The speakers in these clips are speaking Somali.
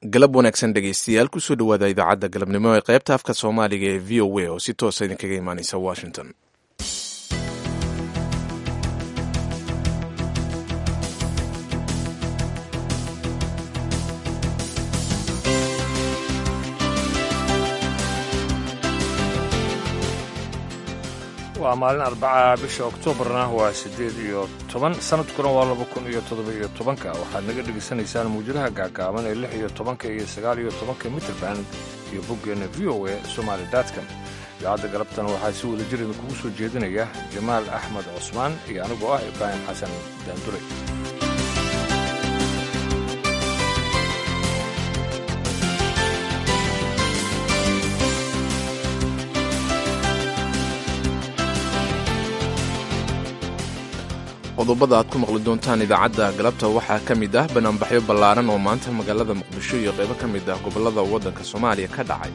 galab wanaagsan dhegaystayaal kusoo dhowaada idaacadda galabnimo ee qaybta afka soomaaliga ee v o a oo si toosa idinkaga imaaneysa washington waa maalin arbaca bisha oktoobarna waa siddeed iyo toban sanadkuna waa laba kun iyo toddoba iyo tobanka waxaad naga dhegaysanaysaan muwjadaha gaagaaban ee lix iyo tobanka iyo sagaal iyo tobanka mitrband iyo boggeenna v o a somaali datcom idaacadda galabtana waxaa si wada jir idinkugu soo jeedinaya jamaal axmed cusmaan iyo anigoo ah ibraahim xasan daandure qodobada aad ku maqli doontaan idaacadda galabta waxaa ka mid ah banaanbaxyo ballaaran oo maanta magaalada muqdisho iyo qaybo ka mid ah gobollada waddanka soomaaliya ka dhacay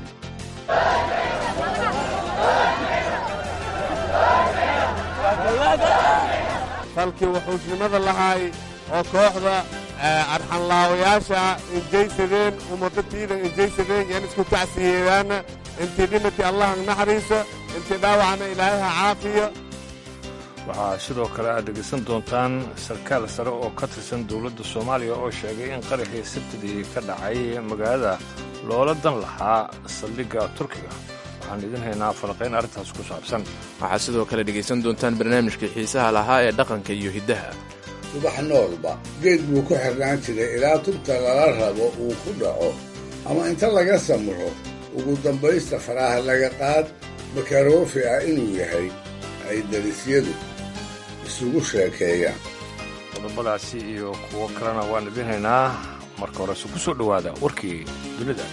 falkii wuxuusnimada lahaay oo kooxda arxanlaawayaasha injaysadeen umadatiina injaysadeen yaan isku tacsiyeedaana intii dhimatii allah naxariiso intii dhaawacna ilaahay ha caafiyo waxaa sidoo kale aad dhegaysan doontaan sarkaal sare oo ka tirsan dowladda soomaaliya oo sheegay in qaraxii sabtidii ka dhacay magaalada loola dan lahaa saldhigga turkiga waxaan idin haynaa falaqayn arrintaas ku saabsan waxaad sidoo kale dhegaysan doontaan barnaamijkii xiisaha lahaa ee dhaqanka iyo hiddaha subax noolba geed buu ku xirnaan jiray ilaa tubta lala rabo uu ku dhaco ama inta laga samro ugu dambaysta faraha laga qaad makaroofi ah inuu yahay ay darisyadu isugu sheekeeyaan qodobadaasi iyo kuwo kalena waan idin haynaa marka horese ku soo dhowaada warkii dunida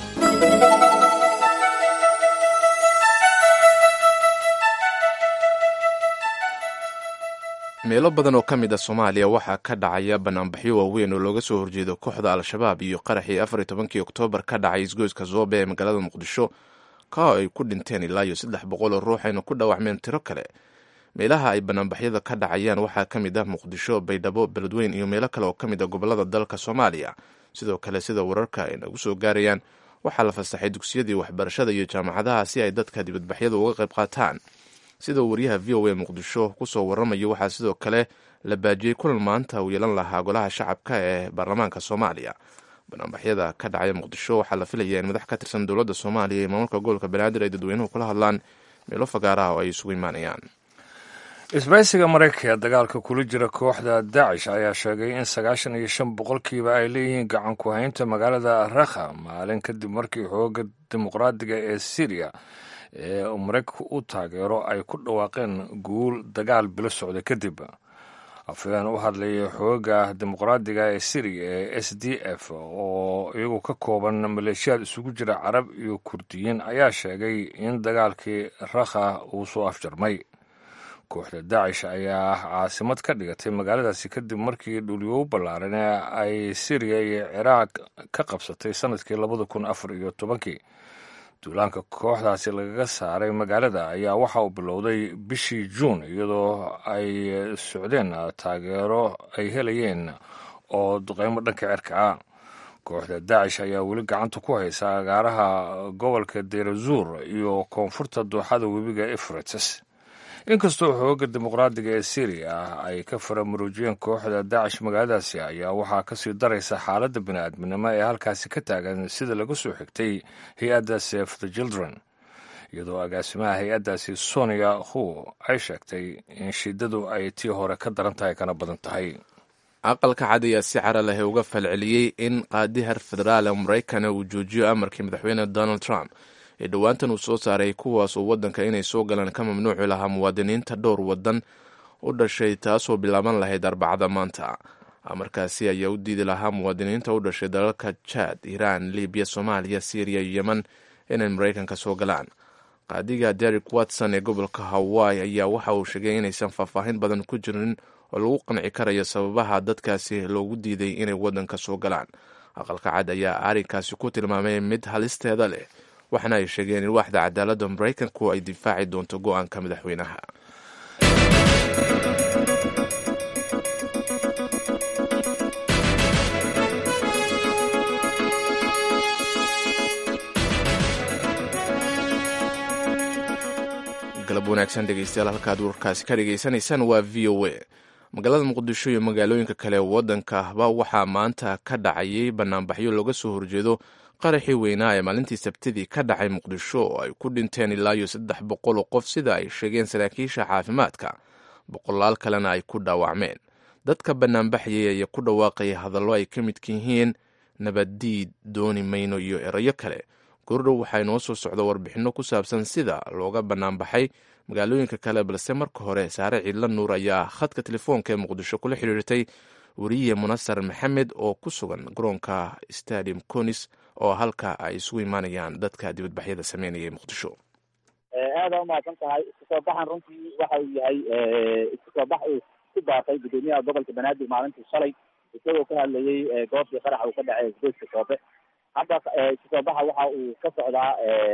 meelo badan oo ka mid a soomaaliya waxaa ka dhacaya banaanbaxyo waaweyn oo looga soo horjeedo kooxda al-shabaab iyo qaraxii afar iyo tobankii oktoobar ka dhacay isgoyska zoobe ee magaalada muqdisho ka ay ku dhinteen ilaa iyo saddex boqol oo ruux ayna ku dhaawacmeen tiro kale meelaha ay banaanbaxyada ka dhacayaan waxaa ka mid ah muqdisho baydhabo beledweyn iyo meelo kale oo ka mid a gobollada dalka soomaaliya sidoo kale sida wararka ay nagu soo gaarayaan waxaa la fasaxay dugsiyadii waxbarashada iyo jaamacadaha si ay dadka dibadbaxyada uga qayb qaataan sida waryaha v o a muqdisho kusoo waramayo waxaa sidoo kale la baajiyey kulan maanta uu yeelan lahaa golaha shacabka ee baarlamaanka soomaaliya banaanbaxyada ka dhacaya muqdisho waxaa la filayaa in madax ka tirsan dowladda soomaaliya iyo maamulka gobolka banaadir ay dadweynuhu kula hadlaan meelo fagaaraha oo ay isugu imaanayaan isbaysiga maraykanka ee dagaalka kula jira kooxda daacish ayaa sheegay in sagaashan iyo shan boqolkiiba ay leeyihiin gacan ku haynta magaalada rakha maalin kadib markii xooga dimuqraadiga ee syriya ee maraykanku u taageero ay ku dhawaaqeen guul dagaal bilo socda kadib afhayeen u hadlayay xooga dimuqraadiga ee syriya ee s d f oo iyagu ka kooban maleeshiyaad isugu jira carab iyo kurdiyiin ayaa sheegay in dagaalkii rakha uu soo afjarmay kooxda daacish ayaa ah caasimad ka dhigatay magaaladaasi kadib markii dhulyow ballaaran ee ay syriya iyo ciraaq ka qabsatay sanadkii labada kun afar iyo tobankii duulaanka kooxdaasi lagaga saaray magaalada ayaa waxa uu bilowday bishii juun iyadoo ay socdeen taageero ay helayeen oo duqeymo dhanka cirka ah kooxda daacish ayaa weli gacanta ku haysa agaaraha gobolka deirazuur iyo koonfurta dooxada webiga efrates inkastoo xooga dimuqraadiga ee syriya ah ay ka faramuruujiyeen kooxda daacish magaaladaasi ayaa waxaa kasii daraysa xaaladda bini'aadminimo ee halkaasi ka taagan sida laga soo xigtay hay-adda save the children iyadoo agaasimaha hay-addaasi sonia hu ay sheegtay in shiidadu ay tii hore ka daran tahay kana badan tahay aqalka cad ayaa si cara leh uga falceliyey in qaadihar federaal ee maraykana uu joojiyo amarkii madaxweyne donald trump ee dhowaantan uu soo saaray kuwaas oo waddanka inay soo galaan ka mamnuuci lahaa muwaadiniinta dhowr waddan u dhashay taasoo bilaaban lahayd arbacada maanta amarkaasi ayaa u diidi lahaa muwaadiniinta u dhashay dalalka jaad iiraan libiya soomaaliya syriya iyo yemen inay maraykanka soo galaan qaadiga derek watson ee gobolka hawaii ayaa waxa uu sheegay inaysan faahfaahin badan ku jirin oo lagu qanci karayo sababaha dadkaasi loogu diiday inay waddanka soo galaan aqalka cad ayaa arrinkaasi ku tilmaamay mid halisteeda leh waxaana ay sheegeen in waaxda cadaaladda maraykanku ay difaaci doonto go-aanka madaxweynaha wanaagsan dhegeystayaal halkaad warkaasi ka dhegaysanaysaan waa v o a magaalada muqdisho iyo magaalooyinka kale waddankaahba waxaa maanta ka dhacayay banaanbaxyo looga soo horjeedo qaraxii weynaa ee maalintii sabtidii ka dhacay muqdisho oo ay ku dhinteen ilaa iyo saddex boqol oo qof sida ay sheegeen saraakiisha caafimaadka boqolaal kalena ay ku dhaawacmeen dadka banaanbaxayay ayaa ku dhawaaqaya hadallo ay ka midka yihiin nabaddiid dooni mayno iyo erayo kale goordhow waxaa inoo soo socda warbixinno ku saabsan sida looga banaanbaxay magaalooyinka kale balse marka hore saare ciidla nuur ayaa khadka telefoonka ee muqdisho kula xiriirtay weriye munasar maxamed oo ku sugan garoonka stadium conis oo halka ay isugu imaanayaan dadka dibadbaxyada sameynaya muqdisho aada umahadsan tahay isku soo baxan runtii waxa uu yahay isku soo bax uu ku baaqay gudoomiyaha gobolka banaadir maalintii shalay isagoo ka hadlayay goobtii qaraxa uu ka dhacay isgoyska soobe hadda isku soo baxa waxa uu ka socdaa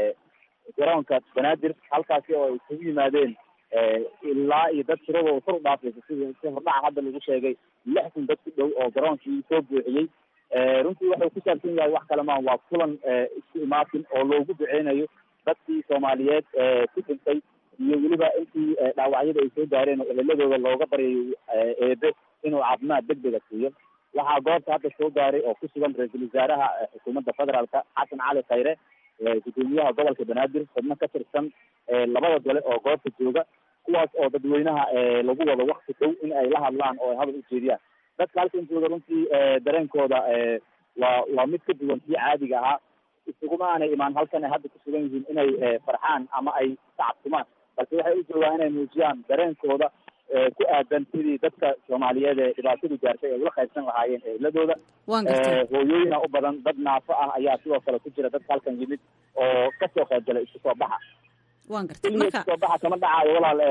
garoonka banaadir halkaasi oo ay isugu yimaadeen ilaa iyo dad tiradooda kor u dhaafaysa sida si hordhaca hadda lagu sheegay lix kun dad ku dhow oo garoonkii soo buuxiyey runtii waxuu ku saabsan yahay wax kale maan waa kulan isku imaatin oo loogu duceynayo dadkii soomaaliyeed ku dhintay iyo weliba intii dhaawacyada ay soo gaareen oo eheladooda looga baryayo eebe inuu caafimaad deg dega siiyo waxaa goobta hadda soo gaaray oo ku sugan ra-iisul wasaaraha xukuumadda federaalka xasan cali khayre gudoomiyaha gobolka banaadir xubno ka tirsan labada gole oo goobta jooga kuwaas oo dadweynaha lagu wado wakti dhow in ay la hadlaan oo ay hadal ujeediyaan dadka halkan jooga runtii dareenkooda waa waa mid ka duwan kii caadiga ahaa isuguma aanay imaan halkan ay hadda ku sugan yihiin inay farxaan ama ay tacabtumaan balse waxay u joogaan inay muujiyaan dareenkooda ku aadan sidii dadka soomaaliyeed ee dhibaatadu gaartay ay ula qaybsan lahaayeen ehiladooda hooyooyina u badan dad naafo ah ayaa sidoo kale ku jira dadka halkan yimid oo kasoo qayb galay isku soo baxa wan gartay marka isku soo baxa kama dhacaayo walaal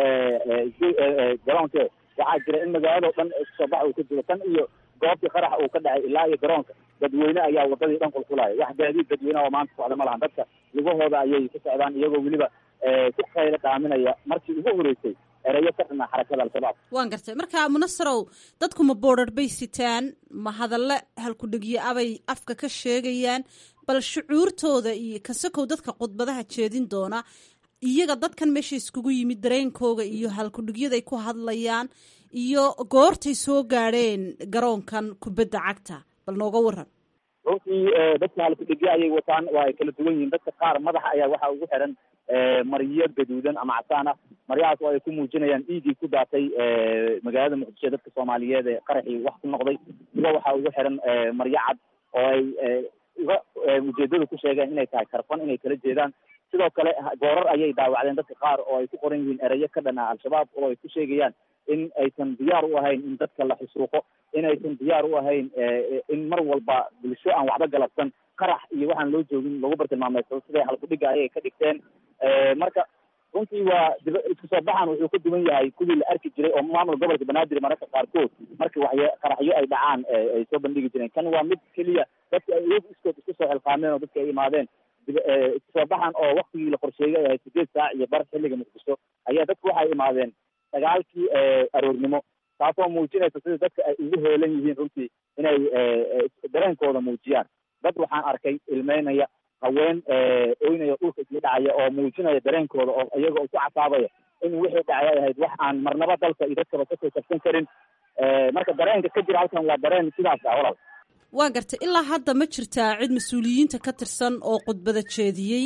garoonke waxaa jira in magaalado dhan isku soo baxa uu ka jiro tan iyo goobtii qaraxa uu ka dhacay ilaa iyo garoonka dadweyne ayaa wadadii dhan qulqulaya wax gaadiid dadweyneha oo maanta socda ma lahan dadka lugahooda ayay ku socdaan iyagoo weliba ku qaylo dhaaminaya markii ugu horeysay erayo ka dhana xarakada al-shabaab waan gartay marka munasarow dadku ma boodhar bay sitaan ma hadalle halkudhegyo abay afka ka sheegayaan bal shucuurtooda iyo kasakow dadka khudbadaha jeedin doona iyaga dadkan meesha iskugu yimid dareenkooga iyo halkudhigyaday ku hadlayaan iyo goortay soo gaadheen garoonkan kubadda cagta bal nooga waran runtii dadka halkudhigyo ayay wataan waa ay kala duwan yihiin dadka qaar madaxa ayaa waxaa ugu xiran maryo gaduudan ama casaan ah maryahaas oo ay ku muujinayaan dhiiggii ku daatay magaalada muqdisho dadka soomaaliyeed ee qaraxii wax ku noqday kuwa waxaa ugu xiran maryo cad oo ay uga ujeedada ku sheegeen inay tahay karfan inay kala jeedaan sidoo kale goorar ayay daawacdeen dadka qaar oo ay ku qoran yihiin erayo ka dhana al-shabaab oo ay ku sheegayaan in aysan diyaar u ahayn in dadka la xusuuqo in aysan diyaar u ahayn in mar walba bulsho aan waxba galabsan qarax iyo waxaan loo joogin lagu bartilmaameedsado siday halkudhiga ayay ka dhigteen marka runtii waa isku soo baxan wuxuu ka duwan yahay kuwii la arki jiray oo maamul gobolka banaadir mararka qaarkood markii waxy qaraxyo ay dhacaan ay soo bandhigi jireen kan waa mid keliya dadka ay iyagu iskood isku soo xilqaameen oo dadka ay imaadeen isku soo baxan oo waktigii la qorsheeyay ahay sideed saac iyo bar xilliga muqdisho ayaa dadku waxay imaadeen sagaalkii aroornimo taasoo muujinaysa sida dadka ay ugu heelan yihiin runtii inay dareenkooda muujiyaan dad waxaan arkay ilmeynaya haween oynaya dhulka isla dhacaya oo muujinaya dareenkooda oo iyaga ku casaabaya in wixii dhacay ay ahayd wax aan marnaba dalka iyo dadkaba kasoo kabsan karin marka dareenka ka jira halkan waa dareen sidaas ah walaal waa gartay ilaa hadda ma jirtaa cid mas-uuliyiinta ka tirsan oo khudbada jeediyey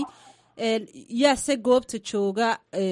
yaase goobta jooga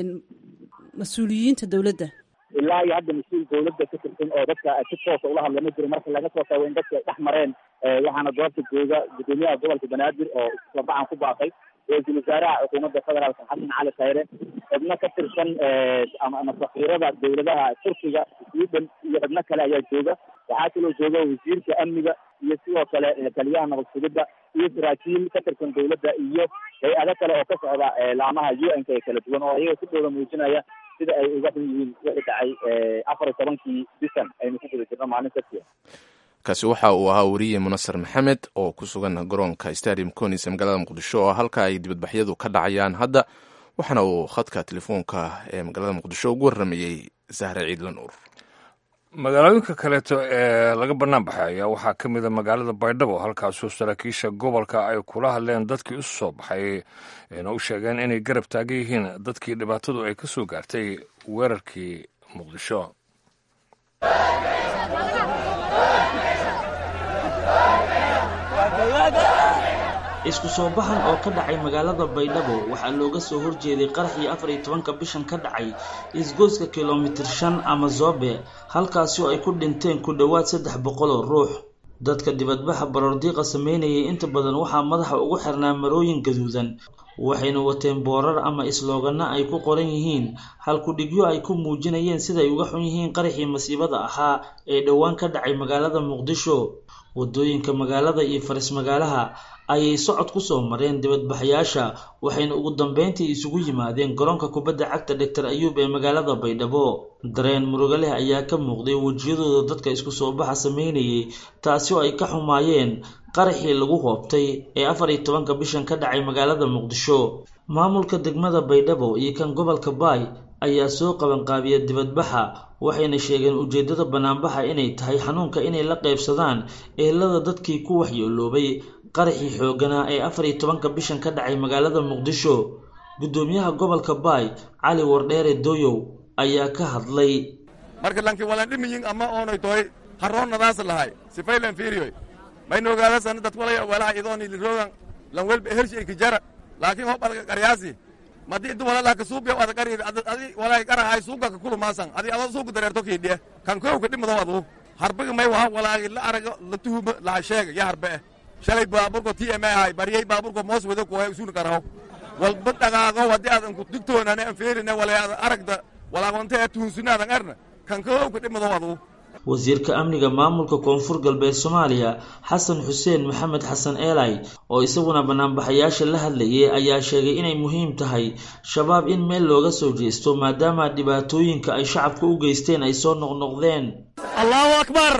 mas-uuliyiinta dowladda ilaa iyo hadda mas-uul dawladda ka tirsan oo dadka si toosa ula hadla ma jiro marka laga soo tago in dadka ay dhex mareen waxaana goobta jooga gudoomiyaha gobolka banaadir oo iskusabaxan ku baaqay ra-iisul wasaaraha xukuumadda federaalka xasan cali khayre xubno ka tirsan ama safiirada dawladaha turkiga sweden iyo xubno kale ayaa jooga waxaa kaloo jooga wasiirka amniga iyo sidoo kale taliyaha nabad sugidda iyo saraakiil ka tirsan dawladda iyo hay-ado kale oo ka socda laamaha u n k ee kala duwan oo iyaga sidooda muujinaya sida ay uga xun yihiin wixii dhacay afar iyo tobankii bisan aynu ku guda jirno maalin sabtiya kaasi waxa uu ahaa weriye munasar maxamed oo ku sugan garoonka stadium conis ee magaalada muqdisho oo halka ay dibadbaxyadu ka dhacayaan hadda waxaana uu khadka telefoonka ee magaalada muqdisho ugu warramayey sahre ciidla nuur magaalooyinka kaleeto ee laga bannaan baxay ayaa waxaa ka mid a magaalada baydhabo halkaasoo saraakiisha gobolka ay kula hadleen dadkii isu soo baxay ayna u sheegeen inay garab taagan yihiin dadkii dhibaatadu ay ka soo gaartay weerarkii muqdisho isku soo baxan oo ka dhacay magaalada baydhabo waxaa looga soo horjeeday qaraxii afar iyo tobanka bishan ka dhacay isgoyska kilomitir shan ama zobe halkaasi oo ay ku dhinteen ku dhowaad saddex boqol oo ruux dadka dibadbaxa baroordiiqa sameynayay inta badan waxaa madaxa ugu xirnaa marooyin gaduudan waxayna wateen boorar ama islooganno ay ku qoran yihiin halkudhigyo ay ku muujinayeen siday uga xun yihiin qaraxii masiibada ahaa ee dhowaan ka dhacay magaalada muqdisho wadooyinka magaalada iyo faris magaalaha ayay socod ku soo mareen dibadbaxayaasha waxayna ugu dambeyntii isugu yimaadeen garoonka kubadda cagta doctor ayuub ee magaalada baydhabo dareen murugo leh ayaa ka muuqday wejiyadooda dadka isku soo baxa sameynayay taasi oo ay ka xumaayeen qaraxii lagu hoobtay ee afar iyo tobanka bishan ka dhacay magaalada muqdisho maamulka degmada baydhabo iyo kan gobolka baay ayaa soo qabanqaabiya dibadbaxa waxayna sheegeen ujeeddada banaanbaxa inay tahay xanuunka inay la qaybsadaan eelada dadkii ku waxyeeloobay qaraxii xooganaa ee afar iyo tobanka bishan ka dhacay magaalada muqdisho guddoomiyaha gobolka baay cali wardheere doyow ayaa ka hadlay marka lanki walandhimiyin ama oonay toy harroonnadaas lahay sifaylan fiiriyoy mayna ogaadasan dad walaya walaha idooni liroogan lan welba hershi ay kijara laakiin hob adaga qaryaasi madi intu walalah ka suubiya ada qari adi walaa qarahay suuga ka kulumaasan adi adoo suuga dareerto kiidhiye kan kow ka dhimado adu harbiga may waha walaagi la arago la tuhuma laha sheega ya harbe eh shalay baaburko t m ahay baryay baaburko moos wado kuhay usuuni karaho walba dhaqaaqo haddii aadan ku digtoonane an feerine wala aadan aragda walaagonta ee tuhunsunaadan arna kan kow ka dhimado adu wasiirka amniga maamulka koonfur galbeed soomaaliya xasan xuseen maxamed xasan eelay oo isaguna banaanbaxayaasha la hadlayay ayaa sheegay inay muhiim tahay shabaab in meel looga soo jeesto maadaama dhibaatooyinka ay shacabka u geysteen ay soo noqnoqdeen allahu akbar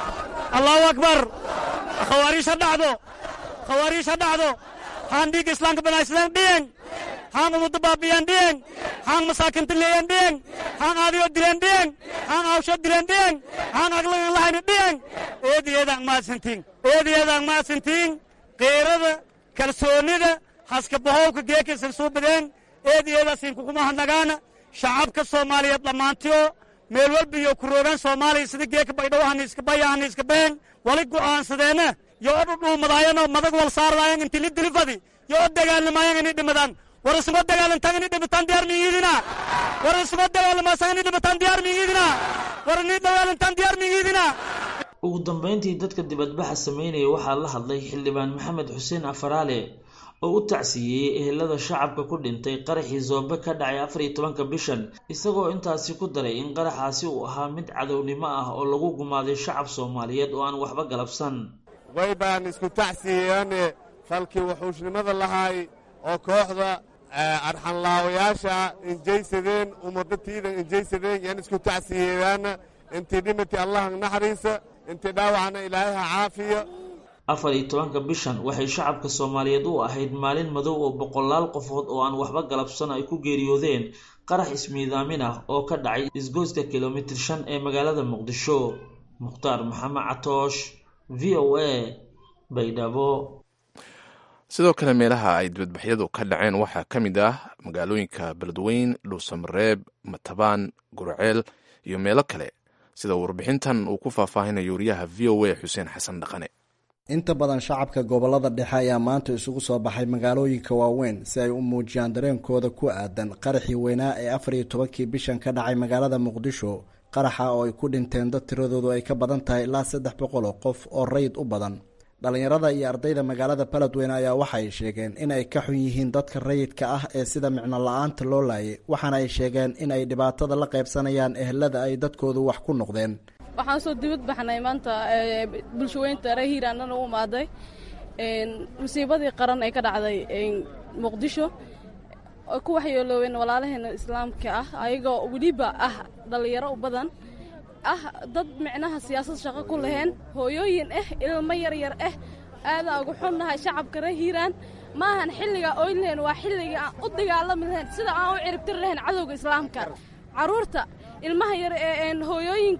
allahu akbar khawaariish ha dhacdo khawaariish ha dhacdo haan dhiigga islaamka banaaysadeen dhiyeng haan ummadda baabiyan dhiyeng haan masaakinta leeyan dhiyeng haan aadiyo dileen dhiyeng haan awsho dileen dhiyeng haan aglagan lahayna dhiyeng eediyeedaan mahadsantiin eediyeedaan mahadsantiin qiirada kalsoonnida haska bahowka geekaysan soo badeen eediyeedaasin kuguma hadnagaana shacabka soomaaliyeed dhammaantiyo meel walba iyo ku roogaan soomaaliya sida geeka baydhawahana iska bayahana iska been wali go'aansadeenna yo o dhudhuumadaayanoo madag wal saardaayan inti li dilifadi yo o dagaalamayan inay dhimadaan war isuma dagaalantaan inay dhimataan diyaar miyiidina war isuma dagaalamaasaan inay dhimataan diyaar miyiidina war inay dagaalantaan diyaar miyiidina ugu dambeyntii dadka dibadbaxa sameynaya waxaa la hadlay xildhibaan maxamed xuseen afaraale oo u tacsiiyey ehelada shacabka ku dhintay qaraxii zoobe ka dhacay afar iyo tobanka bishan isagoo intaasi ku daray in qaraxaasi uu ahaa mid cadownimo ah oo lagu gumaaday shacab soomaaliyeed oo aan waxba galabsan way baan isku tacsiyeyaane falkii wuxuushnimada lahaay oo kooxda arxanlaawayaasha injaysadeen ummadatiida injaysadeen yaan isku tacsiyeyaana intii dhimati allaha naxariisa intii dhaawacna ilaahay ha caafiyo afar iyo tobanka bishan waxay shacabka soomaaliyeed u ahayd maalin madow oo boqolaal qofood oo aan waxba galabsan ay ku geeriyoodeen qarax ismiidaamin ah oo ka dhacay isgoyska kilomitir shan ee magaalada muqdisho mukhtaar maxamed catoosh v o a baydhabo sidoo kale meelaha ay dibadbaxyadu ka dhaceen waxaa ka mid ah magaalooyinka beledweyn dhuusamareeb matabaan gurceel iyo meelo kale sida warbixintan uu ku faahfaahinayo wariyaha v o a xuseen xasan dhaqane inta badan shacabka gobolada dhexe ayaa maanta isugu soo baxay magaalooyinka waaweyn si ay u muujiyaan dareenkooda ku aadan qaraxii weynaa ee afar iyo tobankii bishan ka dhacay magaalada muqdisho qaraxa oo ay ku dhinteen dad tiradoodu ay ka badan tahay ilaa saddex boqol oo qof oo rayid u badan dhallinyarada iyo ardayda magaalada baledweyne ayaa waxaay sheegeen in ay ka xun yihiin dadka rayidka ah ee sida micno la-aanta loo laayay waxaana ay sheegeen in ay dhibaatada la qaybsanayaan ehelada ay dadkoodu wax ku noqdeen waxaan soo dibad baxnay maanta bulshaweynta reer hiiraanana u imaaday musiibadii qaran ee ka dhacday muqdisho oo ku waxyeelooween walaalaheena islaamka ah ayagoo weliba ah dhallinyaro u badan ah dad micnaha siyaasad shaqo ku laheen hooyooyin ah ilmo yaryar ah aadaa ugu xunnahay shacabka reer hiiraan maahan xilligaa oyn lahayn waa xilligii aan u dagaalami lahayn sida aan u ciribtiri lahayn cadowga islaamka carruurta ilmaha yar ee hooyooyinka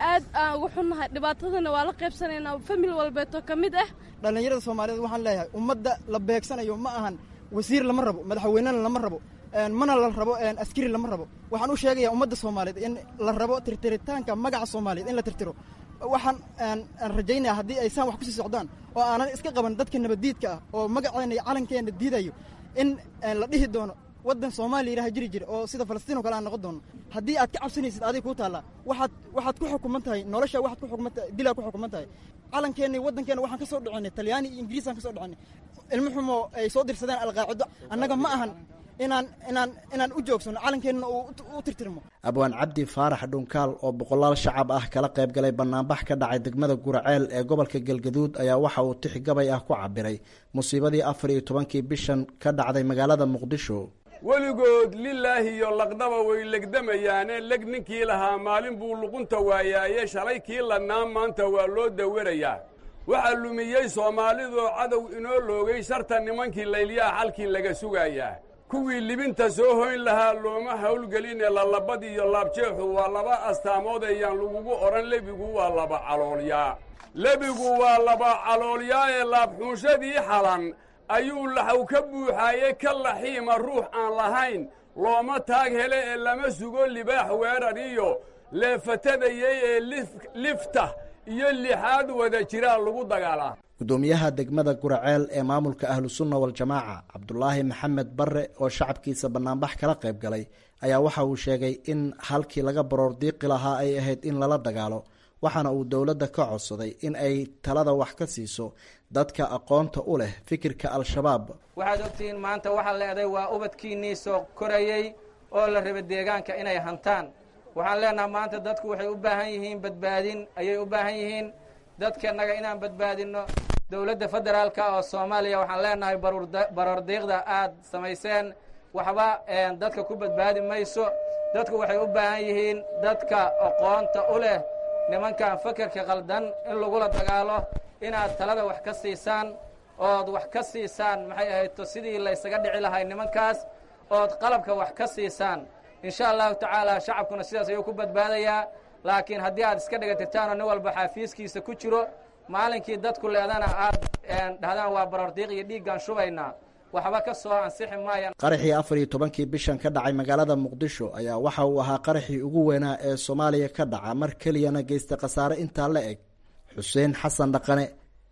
aad aan ugu xunnahay dhibaatadana waa la qaybsanaynaa famil walbeeto ka mid ah dhallinyarada soomaaliyeed waxaan leeyahay ummadda la beegsanayo ma ahan wasiir lama rabo madaxweynena lama rabo mana la rabo askari lama rabo waxaan u sheegayaa ummadda soomaaliyeed in la rabo tirtiritaanka magaca soomaaliyeed in la tirtiro waxaan aan rajaynaya haddii ay saan wax kusii socdaan oo aanan iska qaban dadka nabaddiidka ah oo magaceena iyo calankeena diidayo in la dhihi doono waddan soomaaliya ilaha jiri jira oo sida falastiin o kale aan noqon doono haddii aad ka cabsanaysid adig kuu taallaa waxaad waxaad ku xukuman tahay nolosha waxaad ku xukuman tahay dilaa ku xukuman tahay calankeenna iyo waddankeena waxaan ka soo dhacinay talyaani iyo ingiriisaan ka soo dhacinay ilmo xumo ay soo dirsadeen alqaacido annaga ma ahan inaan inaan inaan u joogsano calankeenna u tirtirmo abwaan cabdi faarax dhunkaal oo boqolaal shacab ah kala qayb galay banaanbax ka dhacay degmada guraceel ee gobolka galgaduud ayaa waxa uu tix gabay ah ku cabiray musiibadii afar iyo tobankii bishan ka dhacday magaalada muqdisho weligood lilaahi iyo laqdaba way legdamayaane leg ninkii lahaa maalin buu luqunta waayaaye shalay kii ladnaa maanta waa loo dawarayaa waxaa lumiyey soomaalidoo cadow inoo loogay sharta nimankii laylyaha xalkii laga sugayaa kuwii libinta soo hoyn lahaa looma hawlgeline lalabad iyo laabjeexu waa laba astaamood ayaan lagugu odhan lebigu waa laba caloolyaa lebigu waa laba caloolyaa ee laabxuunshadii xalan ayuu laxaw ka buuxaaye ka laxiima ruux aan lahayn looma taag hele ee lama sugo libaax weerar iyo leefatadayey ee lifta iyo lixaad wada jiraa lagu dagaalaa gudoomiyaha degmada guraceel ee maamulka ahlusunna waljamaaca cabdulaahi maxamed barre oo shacabkiisa banaanbax kala qayb galay ayaa waxa uu sheegay in halkii laga baroor diiqi lahaa ay ahayd in lala dagaalo waxaana uu dowladda ka codsaday in ay talada wax ka siiso dadka aqoonta u leh fikirka al-shabaab waxaad ogtihiin maanta waxaa leeday waa ubadkiinnii soo korayey oo la raba deegaanka inay hantaan waxaan leenaha maanta dadku waxay u baahan yihiin badbaadin ayay u baahan yihiin dadkanaga inaan badbaadinno dowladda federaalka oo soomaaliya waxaan leenahay baroor diiqda aad samayseen waxba dadka ku badbaadi mayso dadku waxay u baahan yihiin dadka aqoonta u leh nimankan fakerka qaldan in lagula dagaalo inaad talada wax ka siisaan ood wax ka siisaan maxay ahayto sidii laysaga dhici lahay nimankaas ood qalabka wax ka siisaan insha allahu tacaala shacabkuna sidaas ayuu ku badbaadayaa laakiin haddii aad iska dhigatirtaanoo nin walba xaafiiskiisa ku jiro maalinkii dadku leedana aad dhahdaan waa baroordiiq iyo dhiiggaan shubaynaa waxba ka soo ansixi maayaan qaraxii afar iyo tobankii bishan ka dhacay magaalada muqdisho ayaa waxa uu ahaa qaraxii ugu weynaa ee soomaaliya ka dhaca mar keliyana geysta khasaare intaa la eg xuseen xasan dhaqane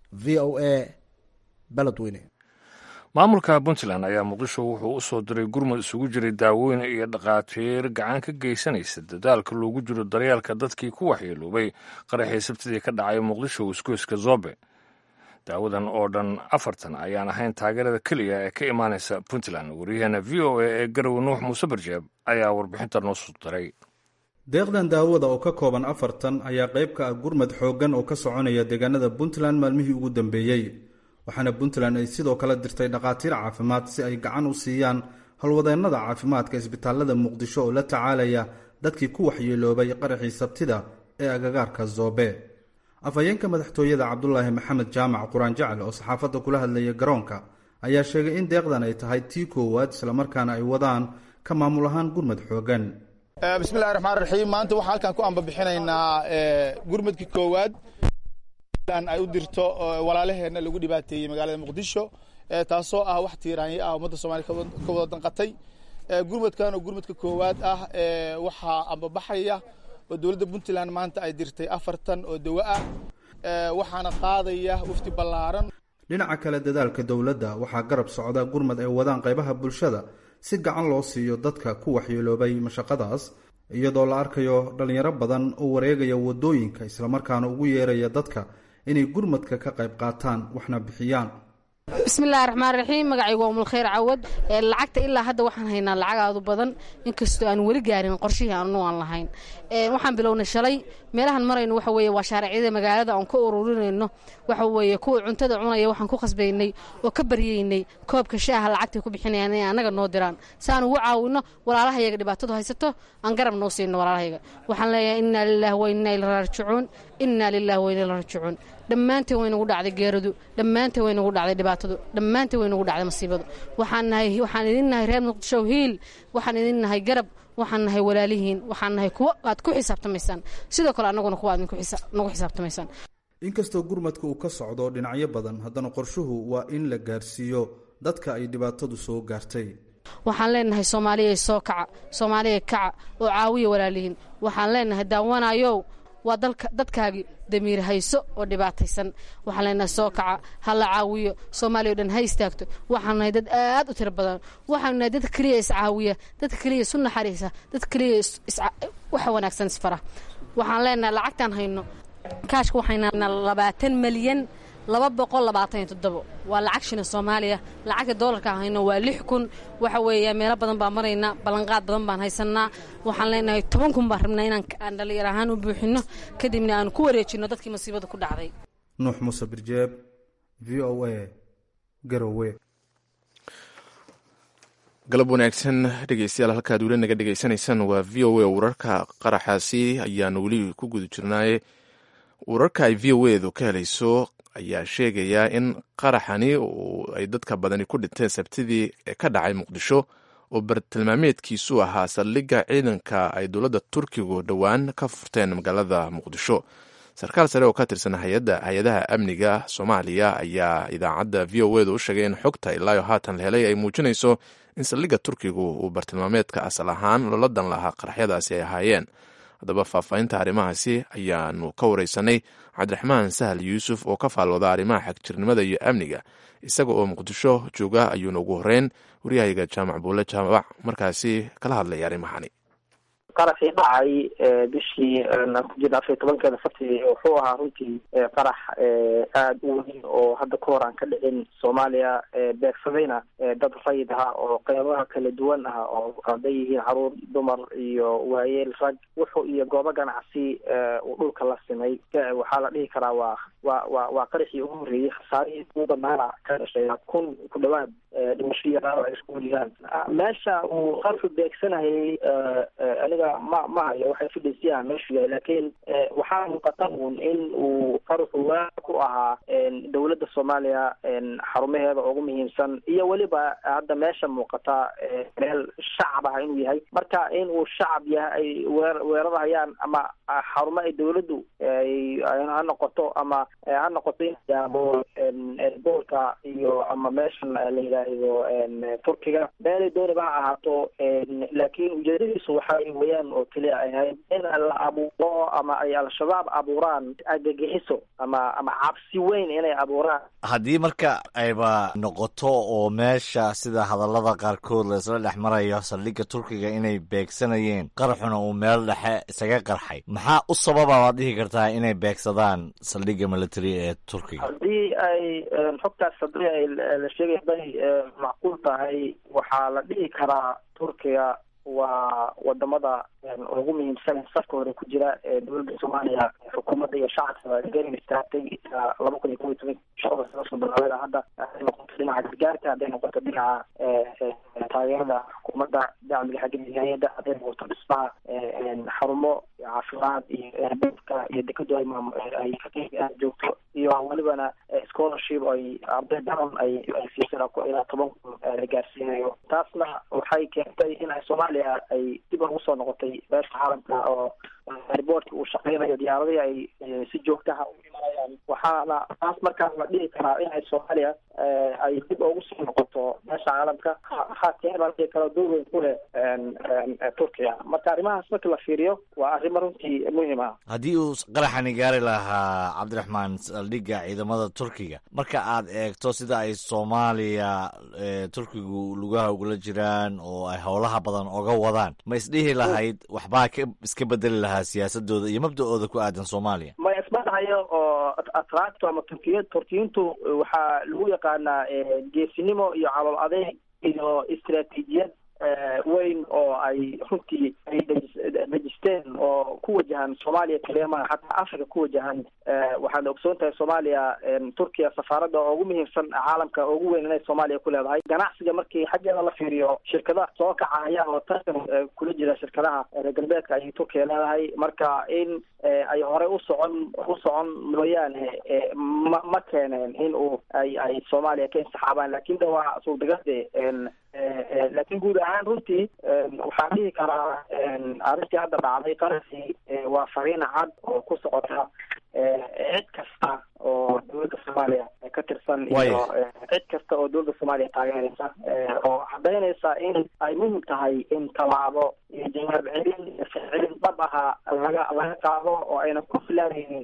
v o a beledweyne maamulka puntland ayaa muqdisho wuxuu u soo diray gurmud isugu jiray daawooyin iyo dhakhaatiir gacan ka geysanaysa dadaalka loogu jiro daryeelka dadkii ku waxyeeloobay qaraxii sabtidii ka dhacay muqdisho isgoyska zobe daawadan oo dhan afartan ayaan ahayn taageerada keliya ee ka imaanaysa puntland waryaheena v o a ee garowe nuux muuse barjeeb ayaa warbixinta noo soo diray deeqdan daawada oo ka kooban afartan ayaa qayb ka ah gurmad xooggan oo ka soconaya deegaanada puntland maalmihii ugu dambeeyey waxaana puntland ay sidoo kale dirtay dhakhaatiir caafimaad si ay gacan u siiyaan howlwadeennada caafimaadka isbitaalada muqdisho oo la tacaalaya dadkii ku waxyeeloobay qaraxii sabtida ee agagaarka zoobe afhayeenka madaxtooyada cabdulaahi maxamed jaamac quraan jacal oo saxaafadda kula hadlaya garoonka ayaa sheegay in deeqdan ay tahay tii koowaad islamarkaana ay wadaan ka maamul ahaan gurmad xooggan bismillahi raxmaan raxiim maanta waxaa halkan ku ambabixinaynaa gurmadkii koowaad ay u dirto walaalaheenna lagu dhibaateeyey magaalada muqdisho taasoo ah wax tiiraanyo ah ummadda soomaliya ka wada danqatay gurmadkan oo gurmadka koowaad ah waxaa ambabaxaya oo dowladda puntland maanta ay dirtay afartan oo dawo ah waxaana qaadaya wafti ballaaran dhinaca kale dadaalka dowladda waxaa garab socda gurmad ay wadaan qaybaha bulshada si gacan loo siiyo dadka ku waxyeeloobay mashaqadaas iyadoo la arkayo dhallinyaro badan oo wareegaya waddooyinka islamarkaana ugu yeeraya dadka inay gurmadka ka qayb qaataan waxna bixiyaan bismillahi raxmaan raxiim magacaygu waa umulkhayr cawad lacagta ilaa hadda waxaan haynaa lacag aadu badan inkastoo aan weli gaarin qorshihii aanu aan lahayn waxaan bilownay shalay meelahan marayno waxa weeye waa shaaracyada magaalada aan ka ururinayno waxa weeye kuwa cuntada cunaya waxaan ku khasbaynay oo ka baryaynay koobka shaaha lacagtay ku bixinayaan inay annaga noo diraan si aan ugu caawino walaalahayaga dhibaatadu haysato aan garab noo siino walaalahayaga waxaan leeyahay innaa lilaahi wa innaa ila raajicuun innaa lilahi wa inaa rajicuun dhammaanteen way nagu dhacday geeradu dhammaanteen way nagu dhacday dhibaatadu dhammaanteen way nagu dhacday masiibadu waxaan nahay waxaan idin nahay reer muqdisho hiil waxaan idin nahay garab waxaan nahay walaalihiin waxaan nahay kuwo aad ku xisaabtamaysaan sidoo kale annaguna kuwa aad nagu xisaabtamaysaan inkastoo gurmadka uu ka socdo dhinacyo badan haddana qorshuhu waa in la gaarsiiyo dadka ay dhibaatadu soo gaartay waxaan leenahay soomaaliya soo kaca soomaaliya kaca oo caawiya walaalihiin waxaan leenahay daawanayow waa dalka dadkaagii damiir hayso oo dhibaataysan waxaan leenahay soo kaca ha la caawiyo soomaaliya o dhan ha istaagto waxaan nahay dad aad u tiro badan waxaanu nahay dad keliya iscaawiya dad keliya isu naxariisa dad keliya waxa wanaagsan isfara waxaan leenahay lacagtaan hayno kaashka waxayna labaatan malyan laba boqol labaatan iyo toddobo waa lacag shina soomaaliya lacagta doolarka hayno waa lix kun waxa weeya meelo badan baan maraynaa ballanqaad badan baan haysanaa waxaan leenahay toban kun baan rabnaa inaan aan dhallinyar ahaan u buuxino kadibna aan ku wareejino dadkii masiibada ku dhacday nuux muuse birjeeb v o a garowe galab wanaagsan dhegeystayaal halkaad weli naga dhegeysanaysaan waa v o a wararka qaraxaasi ayaanu weli ku guda jirnaaye wararka ay v o edu ka helayso ayaa sheegaya in qaraxani ay dadka badani ku dhinteen sabtidii ka dhacay muqdisho oo bartilmaameedkiisu ahaa saldhigga ciidanka ay dowladda turkigu dhowaan ka furteen magaalada muqdisho sarkaal sare oo ka tirsan hay-adaha amniga soomaaliya ayaa idaacadda v o edu u sheegay in xogta ilaayo haatan la helay ay muujinayso in saldhigga turkigu uu bartilmaameedka asal ahaan loola dan lahaa qaraxyadaasi ay ahaayeen haddaba faahfaahinta arrimahaasi ayaanu ka wareysanay cabdiraxmaan sahal yuusuf oo ka faalwada arrimaha xagjirnimada iyo amniga isaga oo muqdisho jooga ayuuna ugu horeyn waryahayaga jaamac buule jaamac markaasi kala hadlaya arrimahani qaraxii dhacay bishii aan ku jirna afar iyo tobankeeda fartii wuxuu ahaa runtii qarax aada u weyn oo hadda ka hor aan ka dhicin soomaaliya beegsadayna dad rayid ah oo qeybaha kala duwan ah oo hadday yihiin caruur dumar iyo waayeel rag wuxuu iyo goobo ganacsi uu dhulka la simay waxaa la dhihi karaa waa wa wa waa qaraxii ugu horreeyey khasaarihii ugu banaana ka dhashay kun ku dhawaad dhimasho iyo dhaawac ay isku weliyaan meesha uu qarxu beegsanayay aniga ma ma hayo waxay fidhaysiyaha meeshu yahay laakiin waxaa muuqata uun in uu qarxu waa ku ahaa dowladda soomaaliya xarumaheeda ugu muhiimsan iyo weliba hadda meesha muuqata meel shacab ah inuu yahay marka in uu shacab yahay ay weer weerarayaan ama xarumo ay dowladdu ha noqoto ama ha noqoto in yaabo boolka iyo ama meeshan la yidhaahdo turkiga meelay dooniba ha ahaato laakiin ujeedadiisu waxay weyaan oo keliya ay ahayd in la abuuro ama ay al-shabaab abuuraan argagixiso ama ama cabsi weyn inay abuuraan haddii marka ayba noqoto oo meesha sida hadallada qaarkood laisla dhex marayo saldhigga turkiga inay beegsanayeen qaraxuna uu meel dhexe isaga qarxay maxaa u sababa waad dhihi kartaa inay beegsadaan saldhigga military ee turkiga haddii ay xogtaas haddii ay la sheegay haday macquul tahay waxaa la dhihi karaa turkiga waa wadamada ugu muhiimsan safka hore ku jira ee dowladda soomaaliya xukuumadda iyo shacabka garab istaagtay ilaa laba kun iyo kob iyo toban shaqada soo bilaabeeda hadda hadday noqoto dhinaca gargaarka hadday noqoto dhinaca taageerada xukuumadda dacmiga xagga miisaaniyadda hadday noqoto dhismaha xarumo caafimaad iyo erbedka iyo dekadu ay maam ay ka joogto iyo welibana scholarship ay arday badan ay ay siisana ku ilaa toban kun la gaarsiinayo taasna waxay keentay in ay soomaaliya ay dib ugu soo noqotay beesha caalamka oo riboortka uu shaqeynayo diyaaradihii ay si joogtaha u imanayaan waxaana taas markaas la dhihi karaa in ay soomaaliya ay dib ugu soo noqoto beesha caalamka haatee baa la dhihi karo door weyn ku leh turkiya marka arrimahaas marka la fiiriyo waa arrimo runtii muhim ah haddii uu qaraxani gaari lahaa cabdiraxmaan saldhigga ciidamada turkiga marka aad eegto sida ay soomaaliya turkigu lugaha ugula jiraan oo ay howlaha badan oga wadaan ma isdhihi lahayd waxbaa ka iska bedeli lahaa siyaasadooda iyo mabda-ooda ku aadan soomaaliya ma ismadahayo oo atraacto ama turkiya turkiyiintu waxaa lagu yaqaanaa geesinimo iyo calool adeeg iyo istaraatiijiyad weyn oo ay runtii ay dejisteen oo ku wajahan soomaaliya kaliya maa xataa africa ku wajahan waxaad ogsoon tahay soomaaliya turkiya safaaradda ugu muhiimsan caalamka ugu weyn inay soomaaliya ku leedahay ganacsiga markii xaggeeda la fiiriyo shirkadaha soo kacaya oo tartan kula jira shirkadaha reer galbeedka ayay turkiya leedahay marka in ay horey u socon u socon mooyaane ma ma keeneen in uu ay ay soomaaliya ka insaxaabaan lakin de waa suurtagalde laakiin guud ahaan runtii waxaan dhihi karaa arrintii hadda dhacday qarasi waa fariin cad oo ku socota cid kasta oo dowladda soomaaliya ka tirsan iyo cid kasta oo dowladda soomaaliya taageeraysa oo cadaynaysa in ay muhim tahay in tallaabo iyo jawaab celin celin dhab ahaa laga laga qaado oo ayna ku filaanaynin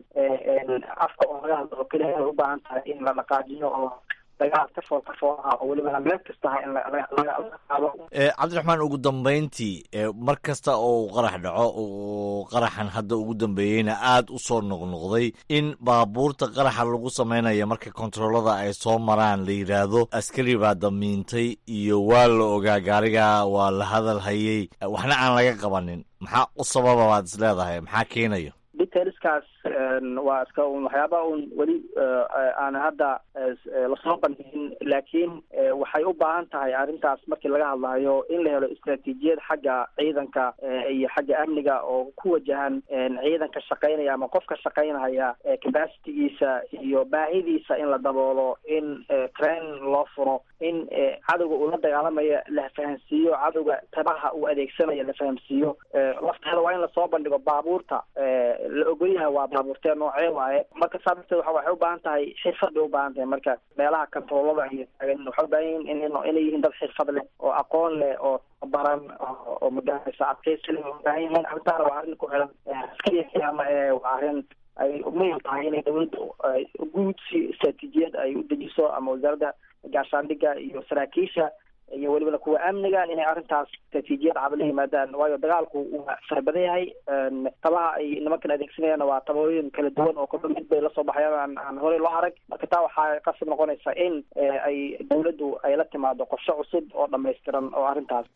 afka oo laga hadlo oo keliya ay u baahan tahay in la dhaqaajiyo oo dagaal ka fool ka fool ah oo welibana meel kasta ha in laga qaado cabdiraxmaan ugu dambeyntii mar kasta oo uu qarax dhaco oo qaraxan hadda ugu dambeeyeyna aada u soo noqnoqday in baabuurta qaraxa lagu sameynaya marka kontaroolada ay soo maraan la yidhaahdo askari baa damiintay iyo waa la ogaa gaariga waa la hadal hayay waxna aan laga qabanin maxaa u sababa baad is leedahay maxaa keenayo detailskaas waa iska un waxyaaba un weli aan hadda lasoo bandhigin laakiin waxay u baahan tahay arrintaas markii laga hadlayo in la helo istraatiijiyad xagga ciidanka iyo xagga amniga oo ku wajahan ciidanka shaqaynaya ama qofka shaqaynaya capacitigiisa iyo baahidiisa in la daboolo in train loo furo in cadowga uu la dagaalamayo la fahamsiiyo cadowga tabaha uu adeegsanaya la fahamsiiyo lafteeda waa in lasoo bandhigo baabuurta la ogolyahay waa baabuurtee noocee waaye marka saa darteed waa waxay u baahan tahay xirfad bay u baahan tahay marka meelaha kantaroolada iyo taagan waxay u baahan yihin in inay yihiin dad xirfad leh oo aqoon leh oo baran oo magaranaysa adkaysi leh u baahan yihiin arrintaana waa arrin ku xiran askariya kiyama ee waa arrin ay muhim tahay inay dawladda guud si istraatiijiyad ay u dejiso ama wasaaradda gaashaandhigga iyo saraakiisha iyo welibana kuwa amniga inay arrintaas istraatiijiyad cad la yimaadaan waayo dagaalku waa farabadan yahay tabaha ay nimankan adeegsanayaanna waa tabooyin kala duwan oo kolba mid bay lasoo baxayaan aan aan horey loo arag marka taa waxaa qasab noqonaysa in ay dawladdu ay la timaado qorshe cusub oo dhamaystiran oo arrintaas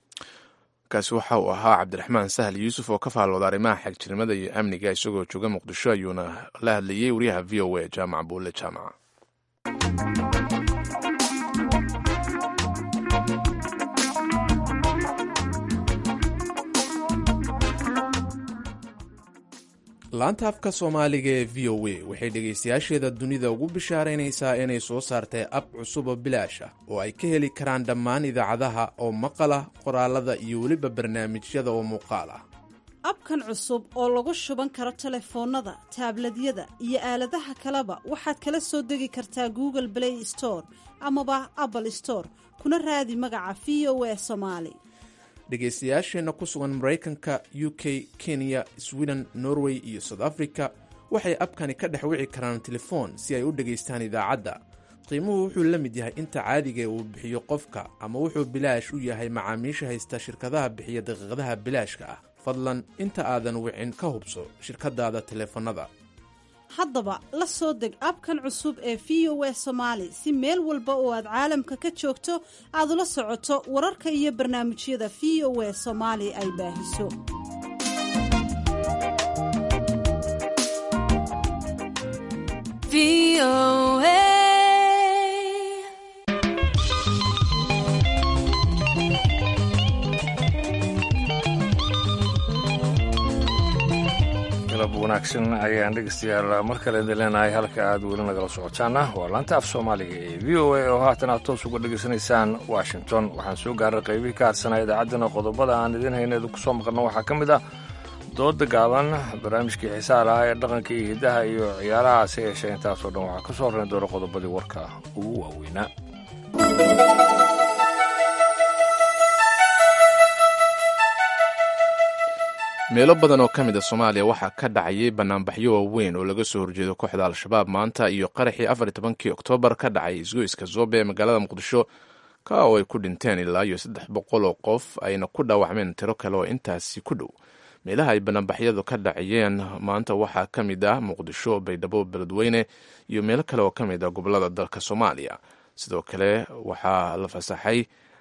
kaasi waxa uu ahaa cabdiraxmaan sahal yuusuf oo ka faallooda arrimaha xagjirnimada iyo amniga isagoo jooga muqdisho ayuuna la hadlayey wariyaha v o a jaamac buulle jaamaca laanta afka soomaaliga ee v o a waxay dhegaystayaasheeda dunida ugu bishaaraynaysaa inay soo saartay ab cusub oo bilaash ah oo ay ka heli karaan dhammaan idaacadaha oo maqal ah qoraalada iyo weliba barnaamijyada oo muuqaal ah abkan cusub oo lagu shuban karo telefoonnada taabladyada iyo aaladaha kaleba waxaad kala soo degi kartaa google play store amaba apple store kuna raadi magaca v o a somaali dhegaystayaasheenna ku sugan maraykanka u k kenya sweden norway iyo south africa waxay abkani ka dhex wici karaan telefoon si ay u dhegaystaan idaacadda qiimuhu wuxuu la mid yahay inta caadiga uu bixiyo qofka ama wuxuu bilaash u yahay macaamiisha haysta shirkadaha bixiya daqiiqadaha bilaashka ah fadlan inta aadan wicin ka hubso shirkadaada teleefannada haddaba la soo deg abkan cusub ee v o a somaali si meel walba oo aad caalamka ka joogto aad ula socoto wararka iyo barnaamijyada v o a soomaali ay baahiso galab wanaagsan ayaan dhegeystayaal mar kale idin leenahay halka aad weli nagala socotaana waa laanta af soomaaliga ee v o a oo haatan aad toos uga dhegaysanaysaan washington waxaan soo gaaray qaybihii ka hadsanaa idaacaddana qodobada aan idiin hayna idinku soo maqalno waxaa ka mid ah dooda gaaban barnaamijkii xiisaha lahaa ee dhaqanka iyo hiddaha iyo ciyaaraha hase yeeshee intaasoo dhan waxaa ka soo horrayn doona qodobadii warka ugu waaweynaa meelo badan oo ka mid a soomaaliya waxaa ka dhacayay banaanbaxyo waaweyn oo laga soo horjeedo kooxda al-shabaab maanta iyo qaraxii afar tobankii oktoobar ka dhacay isgoyska zoobe ee magaalada muqdisho ka oo ay ku dhinteen ilaa iyo saddex boqol oo qof ayna ku dhaawacmeen tiro kale oo intaasi ku dhow meelaha ay banaanbaxyadu ka dhacayeen maanta waxaa ka mid ah muqdisho baydhabo beledweyne iyo meelo kale oo ka mid ah gobolada dalka soomaaliya sidoo kale waxaa la fasaxay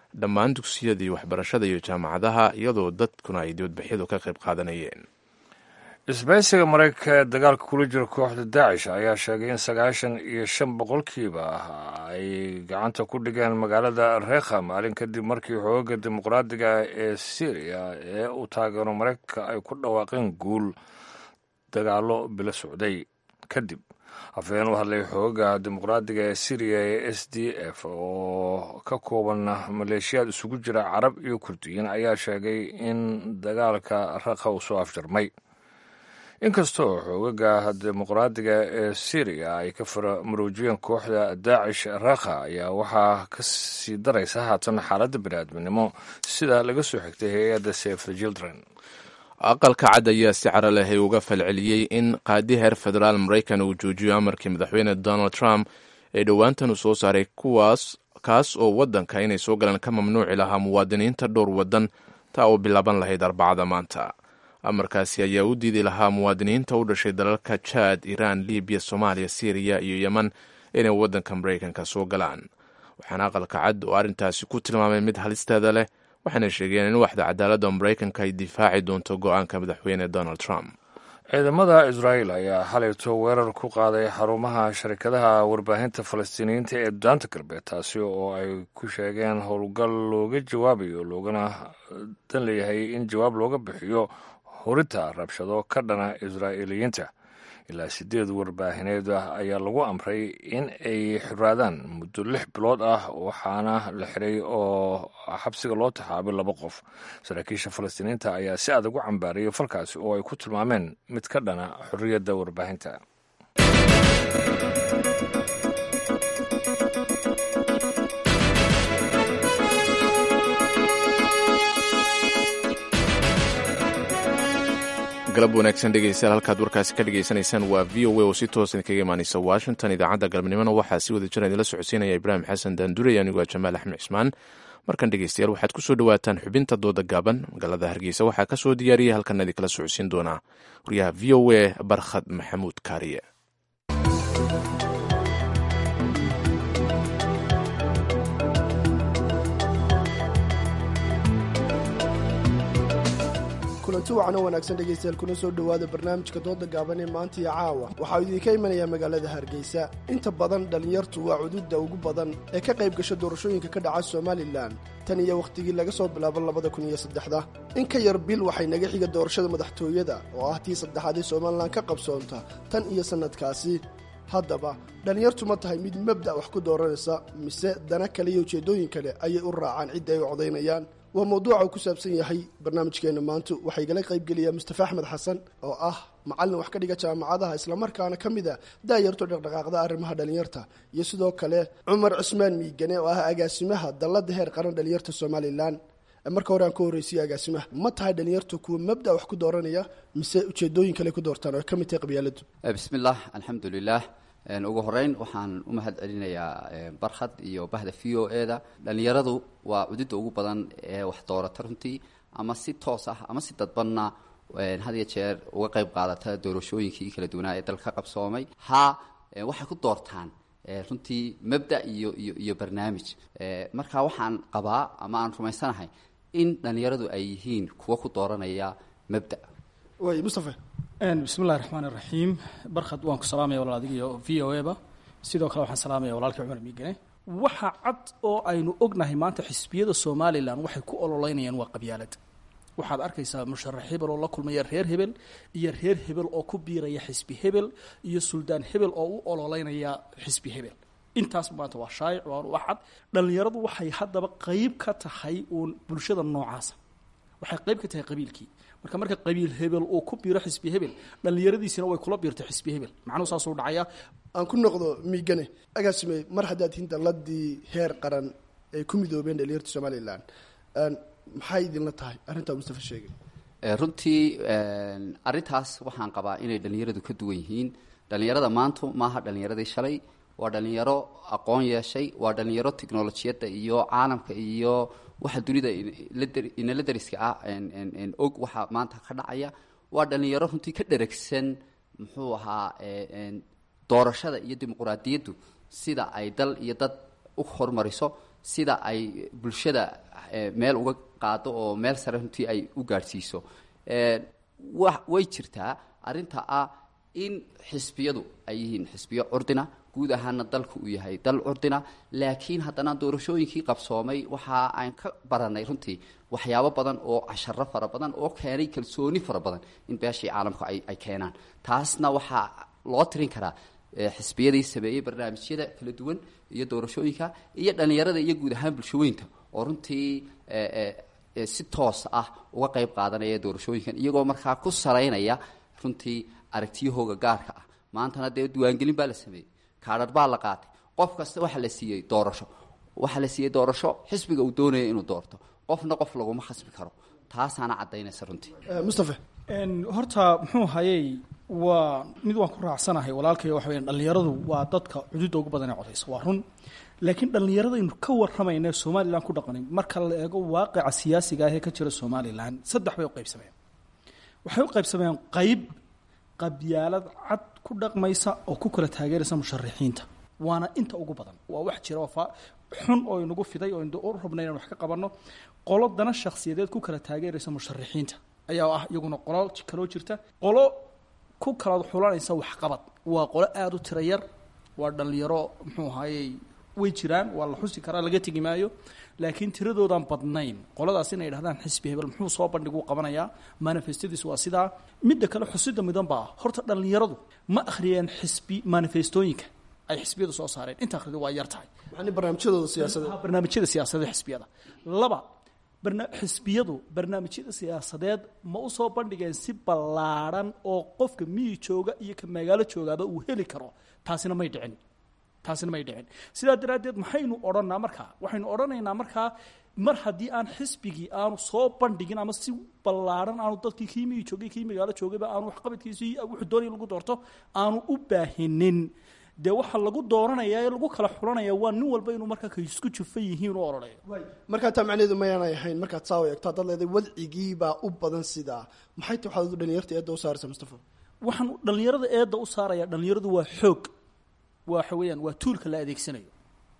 dhammaan dugsiyadii waxbarashada iyo jaamacadaha iyadoo dadkuna ay dibadbaxyadu ka qayb qaadanayeen isbaysiga maraykanka ee dagaalka kula jira kooxda daacish ayaa sheegay in sagaashan iyo shan boqolkiiba ah ay gacanta ku dhigeen magaalada rekha maalin kadib markii xooga dimuqraadiga ee syriya ee uu taageero maraykanka ay ku dhawaaqeen guul dagaalo bilo socday kadib afhayeen u hadlay xooga dimuqraadiga ee syriya ee s d f oo ka kooban maleeshiyaad isugu jira carab iyo kurdiyiin ayaa sheegay in dagaalka rekha uu soo afjarmay inkastoo xoogaga dimuqraadiga ee syriya ay ka faramuruujiyeen kooxda daacish rakha ayaa waxaa ka sii daraysa haatan xaaladda biniaadminimo sida laga soo xigtay hay-adda safe the children aqalka cad ayaa si cara lehay uga falceliyey in qaadi heer federaal maraykan uu joojiyo amarkii madaxweyne donald trump ee dhowaantan uu soo saaray kuwaas kaas oo waddanka inay soo galaan ka mamnuuci lahaa muwaadiniinta dhowr waddan taa oo bilaaban lahayd arbacada maanta amarkaasi ayaa u diidi lahaa muwaadiniinta u dhashay dalalka jaad iiraan libiya soomaaliya syriya iyo yeman inay waddanka maraykanka soo galaan waxaana aqalka cad oo arrintaasi ku tilmaamay mid halisteeda leh waxaana sheegeen in waxda cadaaladda maraykanka ay difaaci doonto go-aanka madaxweyne donald trump ciidamada israa'iil ayaa xalayto weerar ku qaaday xarumaha sharikadaha warbaahinta falastiiniyiinta ee daanta galbeed taasi oo ay ku sheegeen howlgal looga jawaabayo loogana dan leeyahay in jawaab looga bixiyo horinta rabshado ka dhana israa'iiliyiinta ilaa sideed warbaahineed ah ayaa lagu amray in ay xiraadaan muddo lix bilood ah waxaana la xiray oo xabsiga loo taxaabay laba qof saraakiisha falastiiniinta ayaa si adag u cambaariyay falkaasi oo ay ku tilmaameen mid ka dhana xorriyadda warbaahinta galab wanaagsan dhegeystayaal halkaad warkaasi ka dhegeysanaysaan waa v o a oo si toosan kaga imaaneysa washington idaacadda galabnimona waxaa si wada jira idinla socodsiinaya ibraahim xasan daandurey anigoo jamaal axmed cismaan markan dhegeystayaal waxaad ku soo dhowaataan xubinta dooda gaaban magaalada hargeysa waxaa ka soo diyaariyay halkan idinkala socodsiin doonaa wariyaha v o a barkhad maxamuud kaariye kulanti wacno wanaagsan dhegaystayaal kuna soo dhowaada barnaamijka dooda gaaban ee maanta iyo caawa waxaa idinka imanayaa magaalada hargeysa inta badan dhallinyartu waa cududda ugu badan ee ka qayb gasha doorashooyinka ka dhaca somalilan tan iyo wakhtigii laga soo bilaabo labada kun iyo saddexda in ka yar bil waxay naga xiga doorashada madaxtooyada oo ah tii saddexaad ee somalilan ka qabsoonta tan iyo sannadkaasi haddaba dhallinyartu ma tahay mid mabda' wax ku dooranaysa mise dana kale iyo ujeeddooyin kale ayay u raacaan cidda ay u codaynayaan waa mawduuca uu ku saabsan yahay barnaamijkeenna maanta waxaa igala qaybgelaya mustafa axmed xasan oo ah macallin wax ka dhiga jaamacadaha islamarkaana ka mid a daayarto dhaqdhaqaaqda arrimaha dhallinyarta iyo sidoo kale cumar cusmaan miigane oo ah agaasimaha dalladda heer qaran dhallinyarta somalilan marka hore aan ka horreysiya agaasimaha ma tahay dhallinyartu kuwa mabda wax ku dooranaya mise ujeedooyin kale ku doortaan oo ay ka mid tahay qabyaaladu bismillaah alxamdulilah ugu horeyn waxaan u mahad celinayaa barkhad iyo bahda v o e da dhallinyaradu waa cududda ugu badan ee wax doorata runtii ama si toos ah ama si dadbanna had iyo jeer uga qayb qaadata doorashooyinkii kala duwanaa ee dalka qabsoomay ha waxay ku doortaan runtii mabda iyo iyo iyo barnaamij marka waxaan qabaa ama aan rumaysanahay in dhallinyaradu ay yihiin kuwa ku dooranaya mabda way mustafa bismillahi raxmaan iraxiim barkhad waan ku salaamaya walaal adiga iyo v o e ba sidoo kale waxaan salaamaya walaalkii cumar miigane waxa cad oo aynu ognahay maanta xisbiyada somalilan waxay ku ololeynayaan waa qabyaalad waxaad arkaysaa musharax hebel oo la kulmaya reer hebel iyo reer hebel oo ku biiraya xisbi hebel iyo suldaan hebel oo u ololeynaya xisbi hebel intaas maanta waa shaayic waa wax cad dhallinyaradu waxay haddaba qeyb ka tahay uun bulshada noocaasa waxay qeyb ka tahay qabiilkii marka marka qabiil hebel uu ku biiro xisbi hebel dhallinyaradiisina way kula biirtay xisbi hebel macnuhu saasuu dhacaya aan ku noqdo miigane agaasime mar haddaad tihiin dalladii heer qaran ay ku midoobeen dhalinyarta somalilan maxay idinla tahay arrintaa mustafa sheegay runtii arrintaas waxaan qabaa inay dhallinyaradu ka duwan yihiin dhallinyarada maantu maaha dhallinyaradii shalay waa dhallinyaro aqoon yeeshay waa dhallinyaro tiknolojiyadda iyo caalamka iyo waxa dunida inala dariska ah og waxa maanta ka dhacaya waa dhallinyaro runtii ka dheragsan muxuu ahaa doorashada iyo dimuquraadiyaddu sida ay dal iyo dad u hormariso sida ay bulshada meel uga qaado oo meel sare runtii ay u gaadhsiiso wa way jirtaa arrinta ah in xisbiyadu ay yihiin xisbiyo curdina guud ahaana dalku uu yahay dal curdina laakiin haddana doorashooyinkii qabsoomay waxa aan ka baranay runtii waxyaabo badan oo casharo fara badan oo keenay kalsooni fara badan in beeshii caalamku ay keenaan taasna waxaa loo tirin karaa xisbiyadii sameeyey barnaamijyada kala duwan iyo doorashooyinka iyo dhallinyarada iyo guud ahaan bulshooyinka oo runtii si toos ah uga qayb qaadanaya doorashooyinkan iyagoo markaa ku salaynaya runtii aragtiyahooga gaarka ah maantana dee diiwaangelin baa la sameeyey kaadhar baa la qaatay qof kasta waxaa la siiyey doorasho waxaa la siiyey doorasho xisbiga uu doonaya inuu doorto qofna qof laguma khasbi karo taasaana caddaynaysa runtii mustafa horta muxuu hayey waa mid waan ku raacsanahay walaalkay waxa weyan dhallinyaradu waa dadka cududda ugu badan ee codaysa waa run laakiin dhallinyaradaynu ka warramayna somalilan ku dhaqanay marka la eego waaqica siyaasiga ah ee ka jira somalilan saddex bay u qaybsameen waxay u qaybsameen qayb qabyaalad cad ku dhaqmaysa oo ku kala taageeraysa musharixiinta waana inta ugu badan waa wax jira oo xun oo inagu fiday oo u rabnay inaan wax ka qabanno qolo dana shakhsiyadeed ku kala taageeraysa musharixiinta ayaa ah iyaguna qolo kaloo jirta qolo ku kala xulanaysa waxqabad waa qolo aada u tira yar waa dhallinyaro muxuu ahaayey way jiraan waa la xusi karaa laga tegi maayo laakiin tiradoodan badnayn qoladaas inay dhahdaan xisbi hebel muxuu soo bandhiguu qabanayaa manifestadiis waa sidaa midda kale xusida midan baa horta dhallinyaradu ma akhriyeen xisbi manifestooyinka ay xisbiyadu soo saareen inta akhridu waa yar tahay barnaamijyadooda siyaasadeed barnaamijyada siyaasadeed xisbiyada laba xisbiyadu barnaamijyada siyaasadeed ma u soo bandhigeen si ballaadhan oo qofka miyi jooga iyo ka magaalo joogaaba uu heli karo taasina may dhicin taasina may dhicin sidaa daraaddeed maxaynu odhanaa markaa waxaynu odhanaynaa markaa mar haddii aan xisbigii aanu soo bandhigin ama si ballaadhan aanu dadkii kii miyi joogay kii magaalo joogayba aanu waxqabadkiisii wuxuu doonaya lagu doorto aanu u baahinin dee waxaa lagu dooranaya ee lagu kala xulanaya waa nin walba inuu markaa ka isku jufan yihiin u odhanayo markaa taa macnaheedu mayaanay ahayn markaad saa u eegto haddaad leedahay wadcigiibaa u badan sidaa maxay ta waxaad dhalinyarta eedda u saaraysa mustafa waxaan dhallinyarada eedda u saaraya dhallinyaradu waa xoog waxa weeyaan waa tuulka la adeegsanayo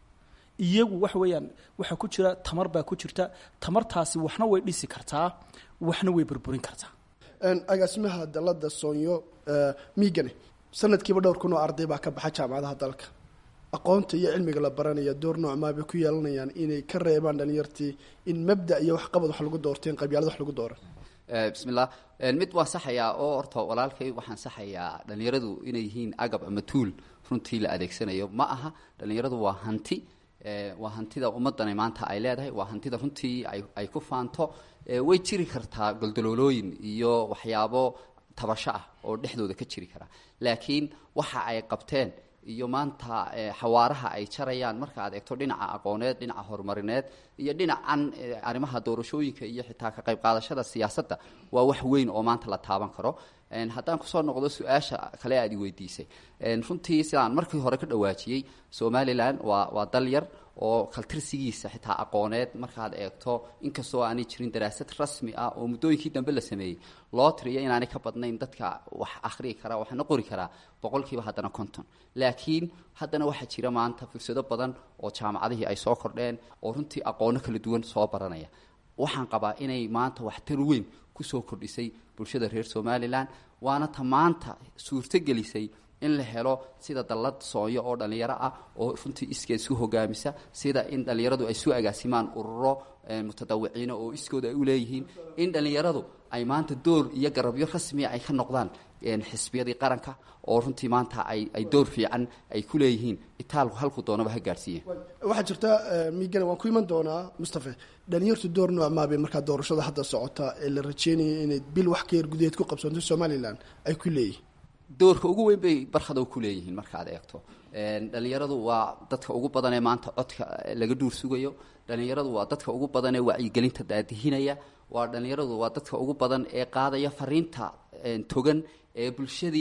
iyagu waxa weeyaan waxaa ku jira tamar baa ku jirta tamartaasi waxna way dhisi kartaa waxna way burburin kartaa agaasimaha dalada soonyo miigane sanadkiiba dhowr kun oo arday baa ka baxa jaamacadaha dalka aqoonta iyo cilmiga la baranaya door noocmaa bay ku yeelanayaan inay ka reebaan dhalinyartii in mabda iyo waxqabad wax lagu doorteen qabyaalad wax lagu dooran bismillah mid waan saxayaa oo horta walaalkay waxaan saxayaa dhalinyaradu inay yihiin agab ama tuul runtii la adeegsanayo ma aha dhalinyaradu waa hanti waa hantida ummadani maanta ay leedahay waa hantida runtii ay ku faanto way jiri kartaa goldaloolooyin iyo waxyaabo tabasho ah oo dhexdooda ka jiri kara laakiin waxa ay qabteen iyo maanta xawaaraha ay jarayaan marka aad eegto dhinaca aqooneed dhinaca horumarineed iyo dhinacan arrimaha doorashooyinka iyo xitaa ka qayb qaadashada siyaasadda waa wax weyn oo maanta la taaban karo haddaan kusoo noqdo su-aasha kale aad i weydiisay runtii sidaan markii hore ka dhawaajiyey somalilan waa waa dal yar oo kaltirsigiisa xitaa aqooneed markaad eegto inkastoo aanay jirin daraasad rasmi ah oo muddooyinkii dambe la sameeyey loo tiriyo inaanay ka badnayn dadka wax akhriyi karaa waxna qori karaa boqolkiiba haddana konton laakiin haddana waxaa jira maanta fursado badan oo jaamacadihii ay soo kordheen oo runtii aqoono kala duwan soo baranaya waxaan qabaa inay maanta waxtar weyn kusoo kordhisay bulshada reer somalilan waana ta maanta suurto gelisay in la helo sida dallad soonyo oo dhallinyaro ah oo runtii iskeed isu hogaamisa sida in dhallinyaradu ay isu agaasimaan ururo mutadawiciina oo iskooda ay u leeyihiin in dhallinyaradu ay maanta door iyo garabyo rasmiya ay ka noqdaan xisbiyadii qaranka oo runtii maanta ay ay door fiican ay ku leeyihiin itaalku halku doonaba ha gaadhsiiye waxaa jirta miigana waan ku iman doonaa mustafe dhalinyartu door noocmaabay markaa doorashada hadda socota ee la rajeynaya inay bil wax ka yar gudaheed ku qabsanto somalilan ay ku leeyihiin doorka ugu weyn bay barkada ku leeyihiin markaad eegto dhalinyaradu waa dadka ugu badan ee maanta codka laga dhuur sugayo dhalinyaradu waa dadka ugu badan ee wacyigelinta daadihinaya waa dhalinyaradu waa dadka ugu badan ee qaadaya fariinta togan ee bulshadii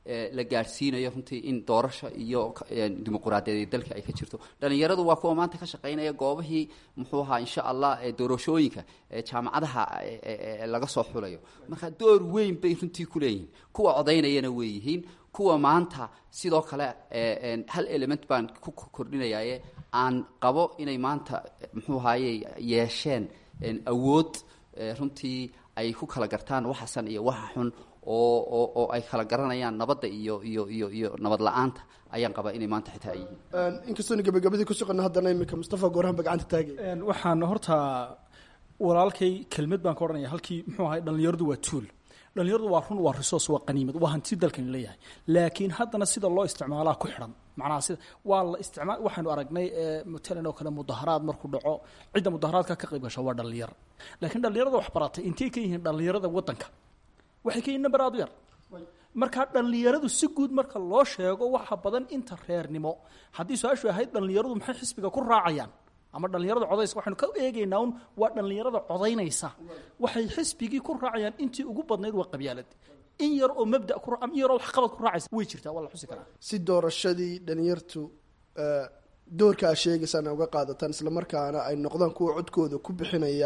la gaadhsiinayo runtii in doorasho iyo dimuquraadiyadeed dalka ay ka jirto dhalinyaradu waa kuwa maanta ka shaqaynaya goobihii muxuu ahaa insha allah doorashooyinka jaamacadaha laga soo xulayo marka door weyn bay runtii ku leeyihiin kuwa codaynayana way yihiin kuwa maanta sidoo kale hal element baan ku kordhinayaye aan qabo inay maanta muxuu ahaye yeesheen awood runtii ay ku kala gartaan waxa san iyo waxa xun oo oo oo ay kala garanayaan nabadda iyo iyo iyo iyo nabad la-aanta ayaan qabaa inay maanta xitaa ay yihiin inkastoona gabagabadii ku soqona haddana iminka mustafa goorahan ba gacanta taagay waxaan horta walaalkay kelmad baan ka odhanaya halkii muxuu ahay dhallinyaradu waa tuul dhallinyaradu waa run waa resource waa qaniimad waa hanti dalkan leeyahay laakiin haddana sida loo isticmaalaa ku xidhan macnaha sida waa la isticmaal waxaynu aragnay matalan oo kale mudaharaad markuu dhaco cidda mudaharaadka ka qayb gasha waa dhallinyaro laakiin dhallinyarada wax baratay intay ka yihiin dhallinyarada waddanka waxay ka yihiin number aad u yar markaa dhallinyaradu si guud marka loo sheego waxa badan inta reernimo haddii su-aashu ahayd dhallinyaradu maxay xisbiga ku raacayaan ama dhallinyarada codaysa waxaynu ka eegaynaa un waa dhallinyarada codaynaysa waxay xisbigii ku raacayaan intii ugu badnayd waa qabyaalad in yar oo mabda ku in yaroo waxqabad ku raacaysa way jirtaa waa la xusi karaa si doorashadii dhalinyartu doorka aa sheegaysaan uga qaadataan islamarkaana ay noqdaan kuwa codkooda ku bixinaya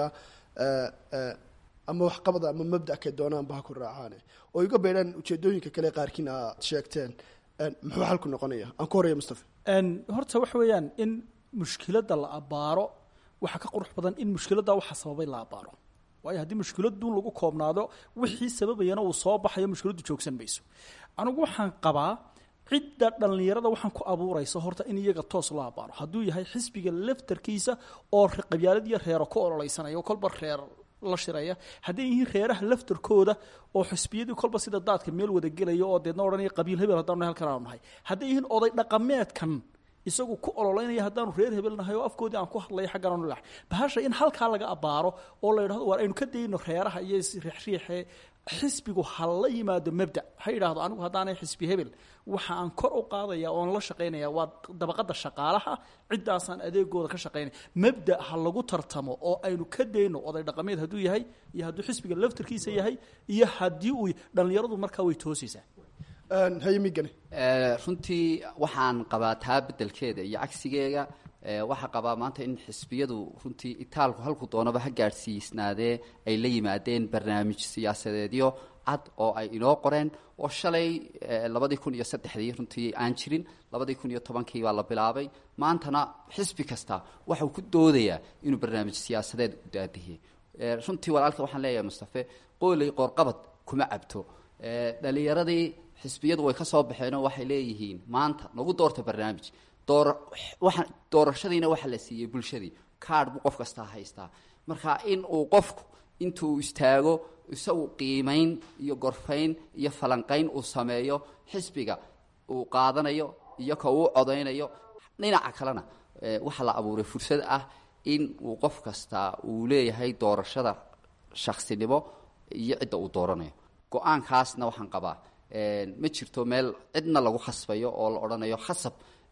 ama waxqabada ama mabda kay doonaanba ha ku raacaane oo iga beydhaan ujeedooyinka kale qaarkiin aad sheegteen muxuu xalku noqonaya aan ku horaya mustafa horta waxa weeyaan in mushkiladda la abaaro waxaa ka qurux badan in mushkiladda waxa sababay la abaaro waayo haddii mushkiladun lagu koobnaado wixii sababayana uu soo baxayo mushkiladdu joogsan mayso anigu waxaan qabaa cidda dhallinyarada waxaan ku abuuraysa horta in iyaga toos loo abaaro hadduu yahay xisbiga laftarkiisa oo qabyaalad iyo reero ku ololeysanaya oo kolba reer la shiraya hadday yihiin reeraha laftarkooda oo xisbiyadii kolba sida daadka meel wada gelaya oo deedna odhanaya qabiil hebel haddanu halkan aanu nahay hadday yihiin oday dhaqameedkan isagu ku ololeynaya haddaanu reer hebel nahay oo afkoodii aan ku hadlaya xaggan aanu lax bahasha in halkaa laga abaaro oo la yidhahdo waar aynu ka dayno reeraha iyo riixriixe xisbigu ha la yimaado mabda ha yidhaahdo anigu haddaanay xisbi hebel waxa aan kor u qaadaya oon la shaqaynaya waa dabaqada shaqaalaha ciddaasaan adeegooda ka shaqaynaya mabda ha lagu tartamo oo aynu ka dayno oday dhaqameed hadduu yahay iyo hadduu xisbiga laftarkiisa yahay iyo haddii uu dhallinyaradu markaa way toosaysaa hayamigane runtii waxaan qabaa taa bedelkeeda iyo cagsigeega waxaa qabaa maanta in xisbiyadu runtii itaalku halku doonaba ha gaadhsiisnaadee ay la yimaadeen barnaamij siyaasadeedyo cad oo ay inoo qoreen oo shalay labadii kun iyo saddexdii runtii aan jirin labadii kun iyo tobankii baa la bilaabay maantana xisbi kasta waxau ku doodayaa inuu barnaamij siyaasadeed u daadihiyey runtii walaalka waxaan leeyahay mustafe qooley qoorqabad kuma cabto dhalinyaradii xisbiyadu way ka soo baxeenoo waxay leeyihiin maanta nagu doorta barnaamij door waa doorashadiina waxaa la siiyey bulshadii kaadh buu qof kastaa haystaa marka in uu qofku intuu istaago isagu qiimayn iyo gorfayn iyo falanqayn uu sameeyo xisbiga uu qaadanayo iyo ka uu codaynayo dhinaca kalena waxaa la abuuray fursad ah in uu qof kastaa uu leeyahay doorashada shaksinimo iyo cidda uu dooranayo go-aankaasna waxaan qabaa ma jirto meel cidna lagu khasbayo oo la odhanayo khasab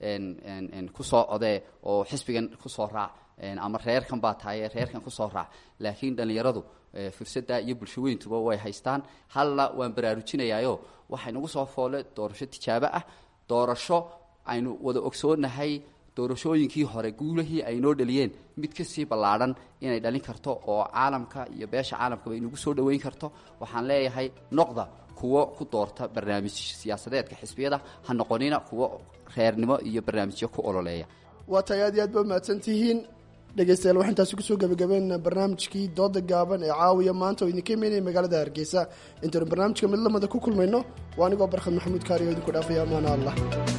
kusoo codee oo xisbigan kusoo raac ama reerkan baa tahaye reerkan kusoo raac laakiin dhallinyaradu fursadda iyo bulsho weyntuba way haystaan halna waan baraarujinayaayo waxay nagu soo foole doorasho tijaabo ah doorasho aynu wada ogsoonahay doorashooyinkii hore guulahii ay noo dhaliyeen mid kasii ballaadhan inay dhalin karto oo caalamka iyo beesha caalamkaba inagu soo dhoweyn karto waxaan leeyahay noqda kuwo ku doorta barnaamij siyaasadeedka xisbiyada ha noqonina kuwo reernimo iyo barnaamijyo ku ololeeya waa tahay aad iyo aad ba mahadsan tihiin dhegeystayaal waxaan taasi kusoo gabagabeynaa barnaamijkii dooda gaaban ee caawiya maanta oo idinka imeynaya magaalada hargeysa intaynu barnaamijka mid lamada ku kulmayno waa anigoo barkhad maxamuud kaari oo idinku dhaafaya amaana allah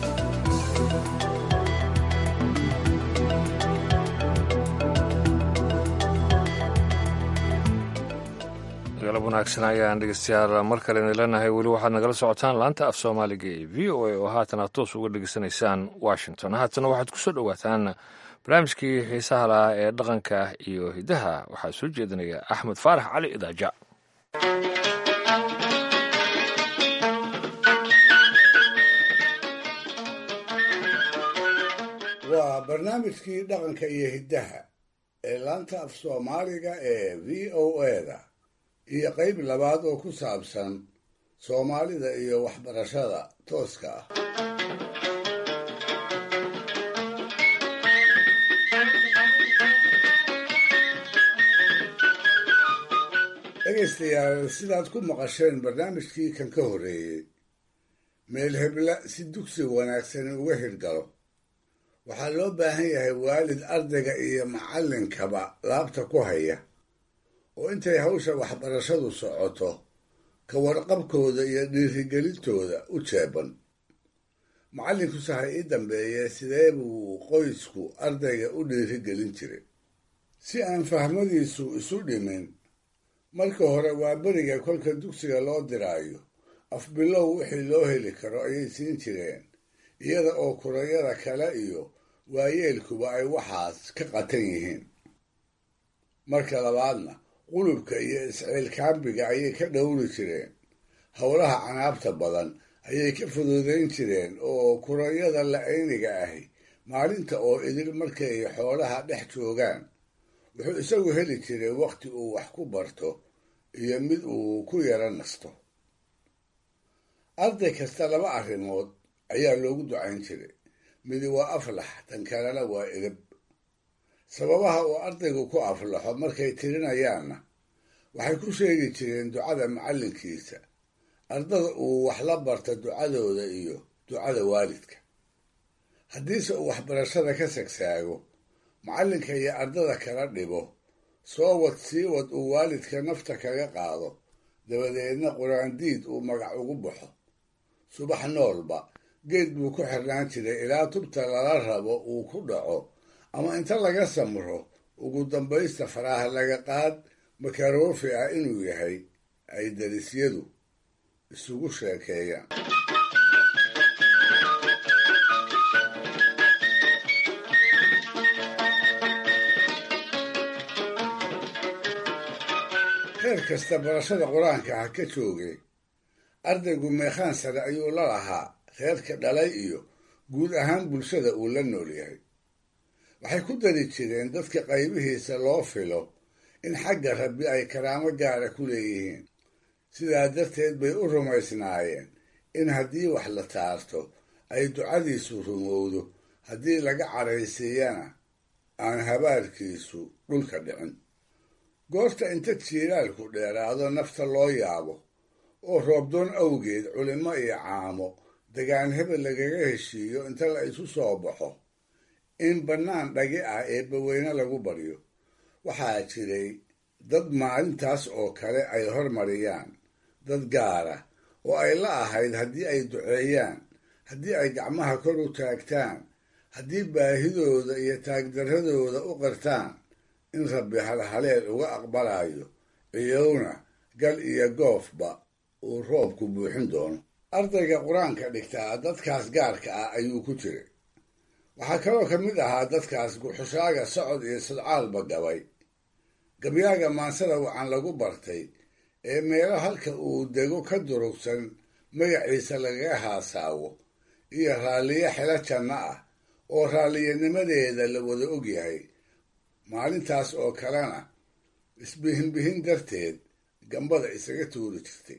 galab wanaagsan ayaan dhegeystayaal mar kale idin leenahay weli waxaad nagala socotaan laanta af soomaaliga ee v o a oo haatan aad toos uga dhegeysanaysaan washington haatana waxaad kusoo dhowaataan barnaamijkii xiisaha lahaa ee dhaqanka iyo hiddaha waxaa soo jeedinaya axmed faarax cali idaaja waa barnaamijkii dhaqanka iyo hiddaha ee laanta af soomaaliga ee v o a da iyo qayb labaad oo ku saabsan soomaalida iyo waxbarashada tooska ah dhegaystayaal sidaad ku maqasheen barnaamijkii kan ka horreeyey meel hebla si dugsi wanaagsan uga hirgalo waxaa loo baahan yahay waalid ardayga iyo macallinkaba laabta ku haya oo intay hawsha waxbarashadu socoto ka warqabkooda iyo dhiirigelintooda u jeeban macallinkuse ha ii dambeeye sidee buu qoysku ardayga u dhiirigelin jiray si aan fahmadiisu isu dhimin marka hore waa beriga kolka dugsiga loo diraayo afbilow wixii loo heli karo ayay siin jireen iyada oo kurayada kale iyo waayeelkuba ay waxaas ka qatan yihiin marka labaadna qulubka iyo isciilkaambiga ayay ka dhowri jireen howlaha canaabta badan ayay ka fududayn jireen oo kurayada la-ayniga ahi maalinta oo idil markay xoolaha dhex joogaan wuxuu isagu heli jiray wakhti uu wax ku barto iyo mid uu ku yaro nasto arday kasta laba arrimood ayaa loogu ducayn jiray midi waa aflax tan kalena waa edab sababaha uu ardaygu ku aflaxo markay tirinayaanna waxay ku sheegi jireen ducada macallinkiisa ardada uu wax la barta ducadooda iyo ducada waalidka haddiise uu waxbarashada ka sagsaago macallinka iyo ardada kala dhibo soo wad sii wad uu waalidka nafta kaga qaado dabadeedna qur-aandiid uu magac ugu baxo subax noolba geed buu ku xirnaan jiray ilaa tubta lala rabo uu ku dhaco ama inta laga samro ugu dambaysta faraha laga qaad makaroofi ah inuu yahay ay darisyadu isugu sheekeeyaan heer kasta barashada qur-aanka ha ka joogay ardaygu meekhaan sare ayuu la lahaa reerka dhalay iyo guud ahaan bulshada uu la nool yahay waxay ku dari jireen dadka qaybihiisa loo filo in xagga rabbi ay karaamo gaara ku leeyihiin sidaa darteed bay u rumaysnaayeen in haddii wax la taarto ay ducadiisu rumowdo haddii laga caraysiiyana aan habaarkiisu dhulka dhicin goorta inta jiilaalku dheeraado nafta loo yaabo oo roobdoon awgeed culimo iyo caamo degaan hebel lagaga heshiiyo inta la isu soo baxo in bannaan dhagi ah eebbaweyne lagu baryo waxaa jiray dad maalintaas oo kale ay hormariyaan dad gaara oo ay la ahayd haddii ay duceeyaan haddii ay gacmaha kor u taagtaan haddii baahidooda iyo taagdarradooda u qartaan in rabbi halhaleel uga aqbalayo ciyowna gal iyo goofba uu roobku buuxin doono ardayga qur-aanka dhigtaa dadkaas gaarka ah ayuu ku jiray waxaa kaloo ka mid ahaa dadkaas guxushaaga socod iyo sodcaalba gabay gabyaaga maansada wacan lagu bartay ee meelo halka uu dego ka durugsan magaciisa lagaga haasaawo iyo raalliyo xelo janno ah oo raalliyanimadeeda la wada og yahay maalintaas oo kalena isbihinbihin darteed gambada isaga tuuri jirtay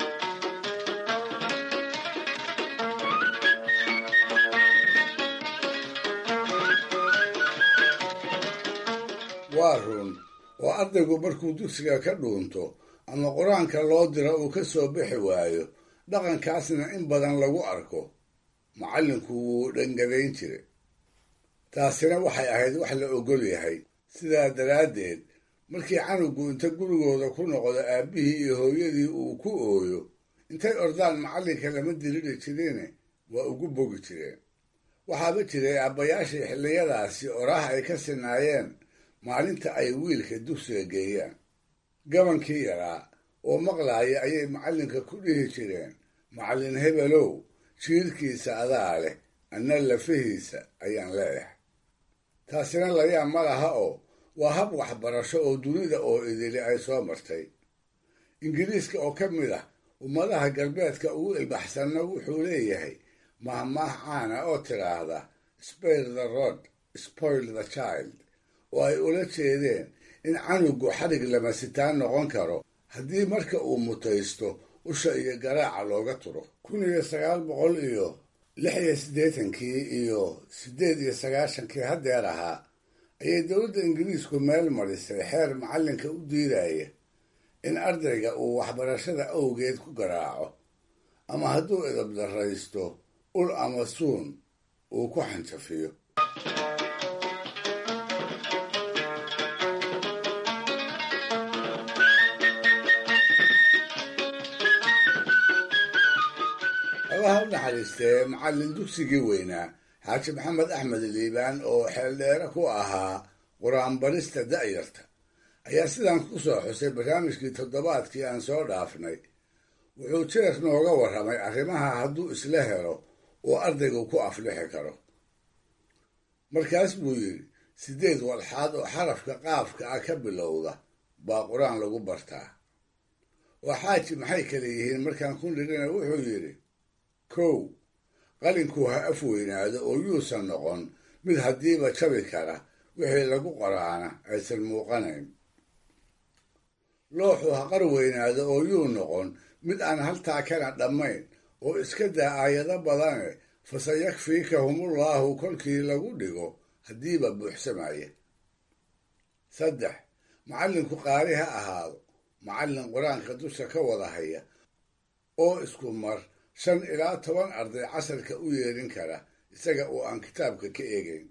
waa run oo ardaygu markuu dugsiga ka dhuunto ama qur-aanka loo diro uu ka soo bixi waayo dhaqankaasna in badan lagu arko macallinku wuu dhangadayn jiray taasina waxay ahayd wax la ogol yahay sidaa daraaddeed markii canugu inta gurigooda ku noqdo aabbihii iyo hooyadii uu ku ooyo intay ordaan macallinka lama diriri jirine waa ugu bogi jireen waxaaba jiray aabbayaashii xilliyadaasi oraah ay ka sinaayeen maalinta ay wiilka dugsiga geeyaan gabankii yaraa oo maqlaaya ayay macallinka ku dhihi jireen macallin hebelow jiirkiisa adaa leh anna lafihiisa ayaan leeyahay taasina layaab ma laha oo waa hab waxbarasho oo dunida oo idili ay soo martay ingiriiska oo ka mid ah ummadaha galbeedka ugu ilbaxsanna wuxuu leeyahay mahmaah caana oo tiraahda spare the rod spoil the child oo ay ula jeedeen in canugu xadhig lama sitaan noqon karo haddii marka uu mutaysto usha iyo garaaca looga turo kun iyo sagaal boqol iyo lix iyo siddeetankii iyo siddeed iyo sagaashankii haddeer ahaa ayay dowladda ingiriisku meel marisay xeer macallinka u diidaya in ardayga uu waxbarashada awgeed ku garaaco ama hadduu idabdarraysto ul ama suun uu ku xanjafiyo allaha u naxariistee macallin dugsigii weynaa xaaji maxamed axmed liibaan oo xeeldheere ku ahaa qur-aanbarista da'yarta ayaa sidaan ku soo xusay barnaamijkii toddobaadkii aan soo dhaafnay wuxuu jeer nooga warramay arrimaha hadduu isla helo oo ardaygu ku aflixi karo markaas buu yidhi siddeed walxaad oo xarafka qaafka ah ka bilowda baa qur-aan lagu bartaa oo xaaji maxay kale yihiin markaan ku nidhina wuxuu yidhi kow qalinku ha af weynaado oo yuusan noqon mid haddiiba jabi kara wixii lagu qoraana aysan muuqanayn looxu ha qar weynaado oo yuu noqon mid aan haltaa kana dhammayn oo iska daa aayado badane fasayakfiikahumullaahu kolkii lagu dhigo haddiiba buuxsamaya saddex macallinku qaari ha ahaado macallin qur-aanka dusha ka wada haya oo isku mar shan ilaa toban arday casarka u yeedhin kara isaga oo aan kitaabka ka eegayn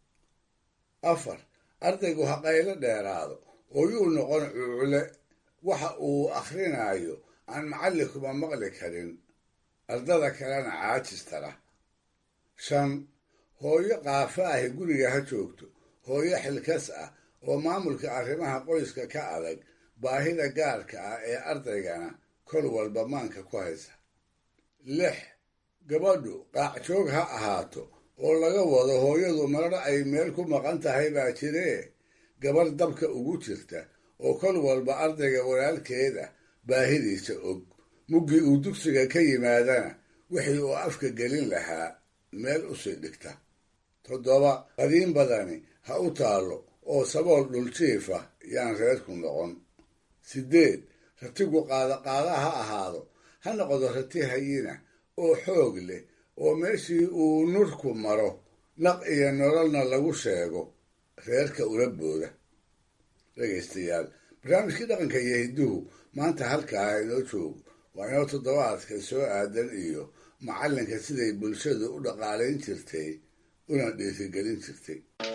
afar ardaygu ha qaylo dheeraado oo yuu noqon cuucle waxa uu akhrinayo aan macallinkuma maqli karin ardada kalena caajistara shan hooyo qaafa ahi guriga ha joogto hooyo xilkas ah oo maamulka arrimaha qoyska ka adag baahida gaarka ah ee ardaygana kol walba maanka ku haysa lix gabadhu qaacjoog ha ahaato oo laga wado hooyadu marar ay meel ku maqan tahay baa jiree gabadh dabka ugu jirta oo kol walba ardayga walaalkeeda baahidiisa og muggii uu dugsiga ka yimaadana wixii uu afka gelin lahaa meel usii dhigta toddoba qadiin badani ha u taallo oo sabool dhuljiifa yaan reerku noqon siddeed ratigu qaadaqaada ha ahaado ha noqdo rati hayina oo xoog leh oo meeshii uu nurku maro naq iyo nololna lagu sheego reerka ula booda dhegaystayaal barnaamijkii dhaqanka iyo hidduhu maanta halkaa inoo joogo waa inoo toddobaadka soo aadan iyo macallinka siday bulshadu u dhaqaalayn jirtay una dhiirigelin jirtay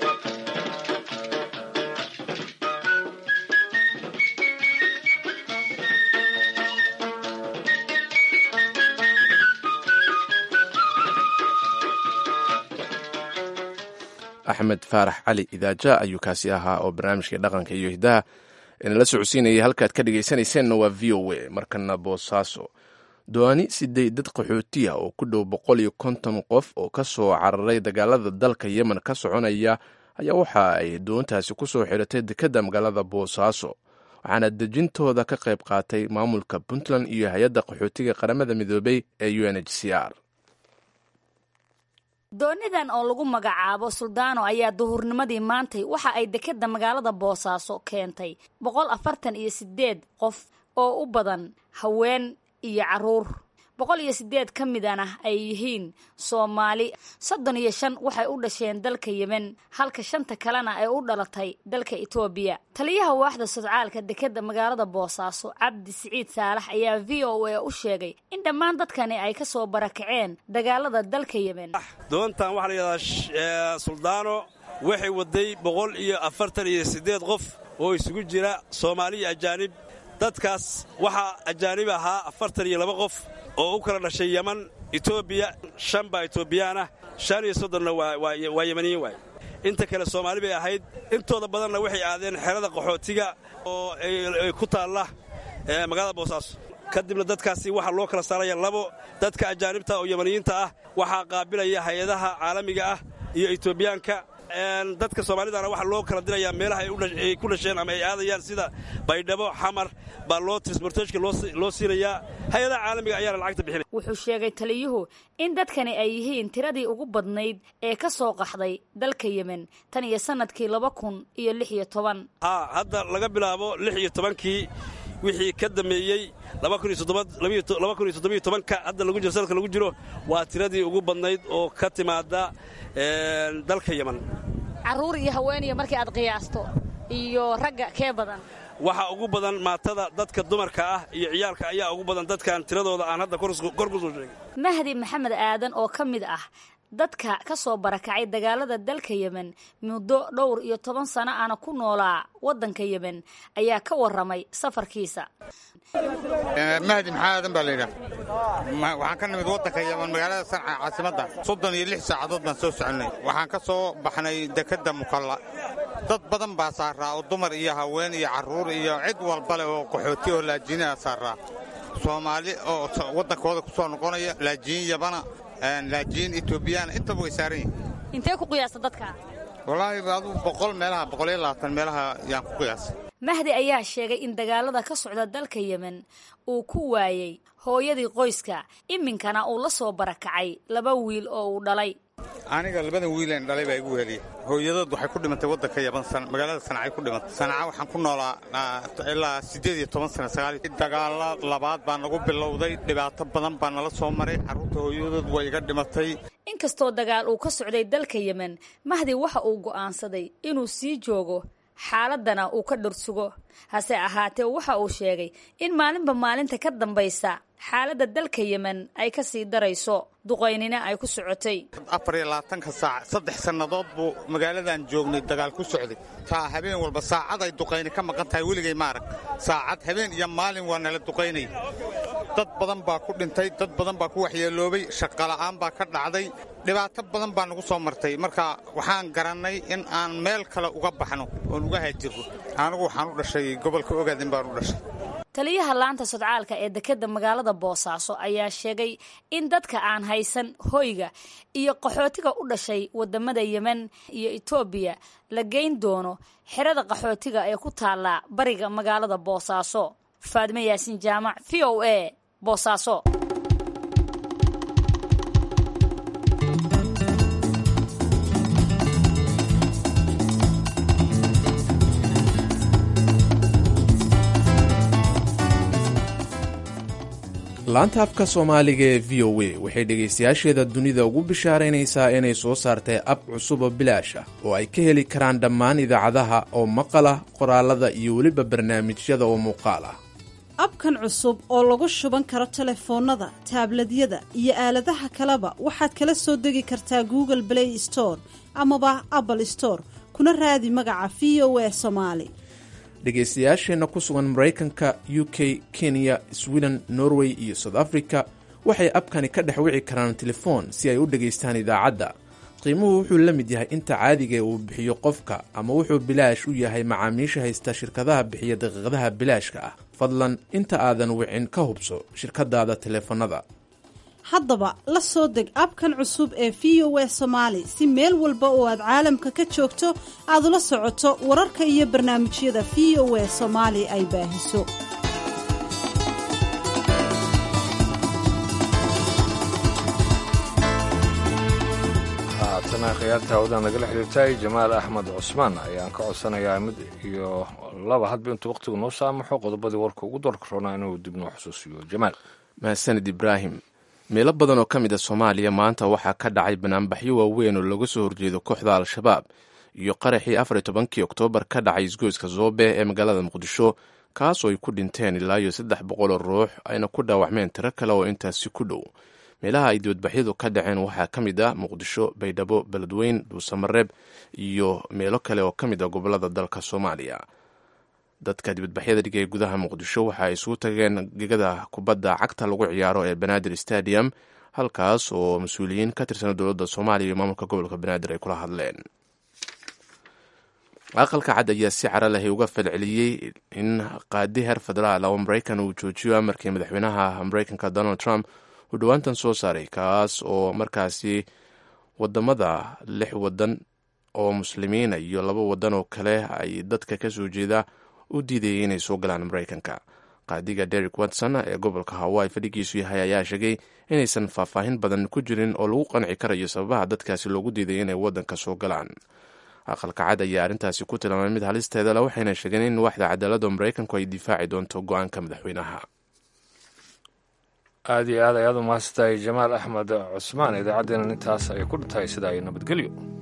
axmed faarax cali idaaja ayuu kaasi ahaa oo barnaamijkai dhaqanka iyo hidaha inala socodsiinayay halkaad ka dhegaysanayseena waa v o a markana boosaaso doani siddeed dad qaxooti ah oo ku dhow boqol iyo konton qof oo ka soo cararay dagaalada dalka yemen ka soconaya ayaa waxa ay doontaasi ku soo xiratay dekedda magaalada boosaaso waxaana dejintooda ka qayb qaatay maamulka puntland iyo hay-adda qaxootiga qaramada midoobay ee u n h c r doonidan oo lagu magacaabo suldaano ayaa duhurnimadii maantay waxa ay dekedda magaalada boosaaso keentay boqol afartan iyo sideed qof oo u badan haween iyo caruur boqol iyo sideed ka midana ay yihiin soomaali soddon iyo shan waxay u dhasheen dalka yemen halka shanta kalena ay u dhalatay dalka etoobiya taliyaha waaxda sodcaalka dekedda magaalada boosaaso cabdi siciid saalax ayaa v o a u sheegay in dhammaan dadkani ay ka soo barakaceen dagaalada dalka yemen doontan waxaa la yidhahdaa suldaano waxay waday boqol iyo afartan iyo siddeed qof oo isugu jira soomaali iyo ajaanib dadkaas waxaa ajaanib ahaa afartan iyo laba qof oo u kala dhashay yeman etoobiya shan baa etoobiyaanah shan iyo soddonna waa yemaniyiin waay inta kale soomaali bay ahayd intooda badanna waxay aadeen xerada qaxootiga oo ku taalla magaalada boosaaso kadibna dadkaasi waxaa loo kala saaraya labo dadka ajaanibta oo yemaniyiinta ah waxaa qaabilaya hay-adaha caalamiga ah iyo etoobiyaanka dadka soomaalidana waxaa loo kala dirayaa meelaha ay ku dhasheen ama ay aadayaan sida baydhabo xamar baa loo transporteshka loo siinayaa hay-adaha caalamiga ayaana lacagta bixinay wuxuu sheegay taliyuhu in dadkani ay yihiin tiradii ugu badnayd ee ka soo qaxday dalka yemen tan iyo sannadkii laba kun iyo lix iyo toban haa hadda laga bilaabo lix iyo tobankii wixii ka dammeeyey ka hadda lagu jiro sanadka lagu jiro waa tiradii ugu badnayd oo ka timaada dalka yeman carruur iyo haweeniya markii aad qiyaasto iyo ragga kee badan waxaa ugu badan maatada dadka dumarka ah iyo ciyaalka ayaa ugu badan dadkan tiradooda aan hadda kor ku soo sheegay mahdi maxamed aadan oo ka mid ah dadka ka soo barakacay dagaalada dalka yemen muddo dhowr iyo toban sano aana ku noolaa waddanka yemen ayaa ka warramay safarkiisa mahdi maxaa aadan baa layidhaah waxaan ka nimid waddanka yemen magaalada sanca caasimadda soddon iyo lix saacadood baan soo soconnay waxaan ka soo baxnay dekedda mukalla dad badan baa saaraa oo dumar iyo haween iyo carruur iyo cid walba leh oo qaxooti oo laajiinaa saaraa soomaali oo waddankooda ku soo noqonaya laajiin yabana laajiin etoobiyaan intaba way saaran yihin intee ku qiyaasta dadka wallaahi aduu boqol meelaha boqol iyo labaatan meelaha yaan ku qiyaasay mahdi ayaa sheegay in dagaalada ka socda dalka yemen uu ku waayey hooyadii qoyska iminkana uu la soo barakacay laba wiil oo uu dhalay aniga labadan wiileen dhalay baa igu heliya hooyadood waxay ku dhimantay waddanka yaban magaalada sanacay ku dhimantay sanaca waxaan ku noolaa ilaa siddeed iyo toban sana sagaal dagaala labaad baa nagu bilowday dhibaato badan baa nala soo maray carruurta hooyadood way iga dhimatay inkastoo dagaal uu ka socday dalka yemen mahdi waxa uu go'aansaday inuu sii joogo xaaladana uu ka dhursugo hase ahaatee waxa uu sheegay in maalinba maalinta ka dambaysa xaaladda dalka yemen ay ka sii darayso duqaynina ay ku socotay afar iyo labaatanka saac saddex sannadood buu magaaladan joognay dagaal ku socday taa habeen walba saacad ay duqayni ka maqan tahay weligay maarag saacad habeen iyo maalin waa nala duqaynay dad badan baa ku dhintay dad badan baa ku waxyeeloobay shaqola'aan baa ka dhacday dhibaato badan baa nagu soo martay marka waxaan garannay in aan meel kale uga baxno oon uga haajirno anigu waxaan u dhashay gobolka ogaadin baan u dhashay taliyaha laanta sodcaalka ee dekedda magaalada boosaaso ayaa sheegay in dadka aan haysan hoyga iyo qaxootiga u dhashay wadamada yemen iyo etoobiya la geyn doono xerada qaxootiga ee ku taalla bariga magaalada boosaaso faadime yaasiin jaamac v o a boosaaso laanta afka soomaaliga ee v o a waxay dhegaystayaasheeda dunida ugu bishaaraynaysaa inay soo saartay ab cusub oo bilaash ah oo ay ka heli karaan dhammaan idaacadaha oo maqal ah qoraalada iyo weliba barnaamijyada oo muuqaal ah abkan cusub oo lagu shuban karo telefoonnada taabladyada iyo aaladaha kaleba waxaad kala soo degi kartaa google play store amaba apple store kuna raadi magaca v o a somaali dhegaystayaasheenna ku sugan maraykanka u k kenya sweden norway iyo south africa waxay abkani ka dhex wici karaan telefoon si ay u dhegaystaan idaacadda qiimuhu wuxuu la mid yahay inta caadiga uu bixiyo qofka ama wuxuu bilaash u yahay macaamiisha haysta shirkadaha bixiya daqiiqadaha bilaashka ah fadlan inta aadan wicin ka hubso shirkadaada teleefanada haddaba la soo deg abkan cusub ee v o a somaali si meel walba oo aad caalamka ka joogto aad ula socoto wararka iyo barnaamijyada v o a soomaali ay baahiso haatana khiyaarta hawdan nagala xiriirtay jamaal axmed cusmaan ayaan ka codsanayaa mid iyo laba hadba intuu wakhtigu noo saamaxo qodobadii warka ugu doorka roonaa inuu dib noo xusuusiyo jamaal mahadsanid ibraahim meelo badan oo ka mid a soomaaliya maanta waxaa ka dhacay banaanbaxyo waaweyn oo looga soo horjeedo kooxda al-shabaab iyo qaraxii afar iyo tobankii oktoobar ka dhacay isgoyska zoobe ee magaalada muqdisho kaasoo ay ku dhinteen ilaa iyo saddex boqol oo ruux ayna ku dhaawacmeen tiro kale oo intaasi ku dhow meelaha ay dibadbaxyadu ka dhaceen waxaa ka mid ah muqdisho baydhabo beledweyn dhuusamareeb iyo meelo kale oo ka mid ah gobolada dalka soomaaliya dadka dibadbaxyada dhigay gudaha muqdisho waxa ay isugu tageen gegada kubadda cagta lagu ciyaaro ee banaadir stadium halkaas oo mas-uuliyiin ka tirsan dowladda soomaaliya iyo maamulka gobolka banaadir ay kula hadleen aqalka cad ayaa si cara lahay uga falceliyey in qaadi heer federaal oo maraykan uu joojiyo amarkii madaxweynaha maraykanka donald trump uu dhowaantan soo saaray kaas oo markaasi wadamada lix wadan oo muslimiina iyo laba wadan oo kale ay dadka kasoo jeeda u diidayay inay soo galaan maraykanka qaadiga derek watson ee gobolka hawaii fadhigiisu yahay ayaa sheegay inaysan faahfaahin badan ku jirin oo lagu qanci karayo sababaha dadkaasi loogu diiday inay wadanka soo galaan aqalka cad ayaa arrintaasi ku tilmaamay mid halisteeda le waxayna sheegeen in waaxda cadaaladda maraykanku ay difaaci doonto go-aanka madaxweynaha aada iyo aad ayaad u mahadsantahay jamaal axmed cusmaan idaacaddeenan intaas ay ku dhintahay sida ay nabadgelyo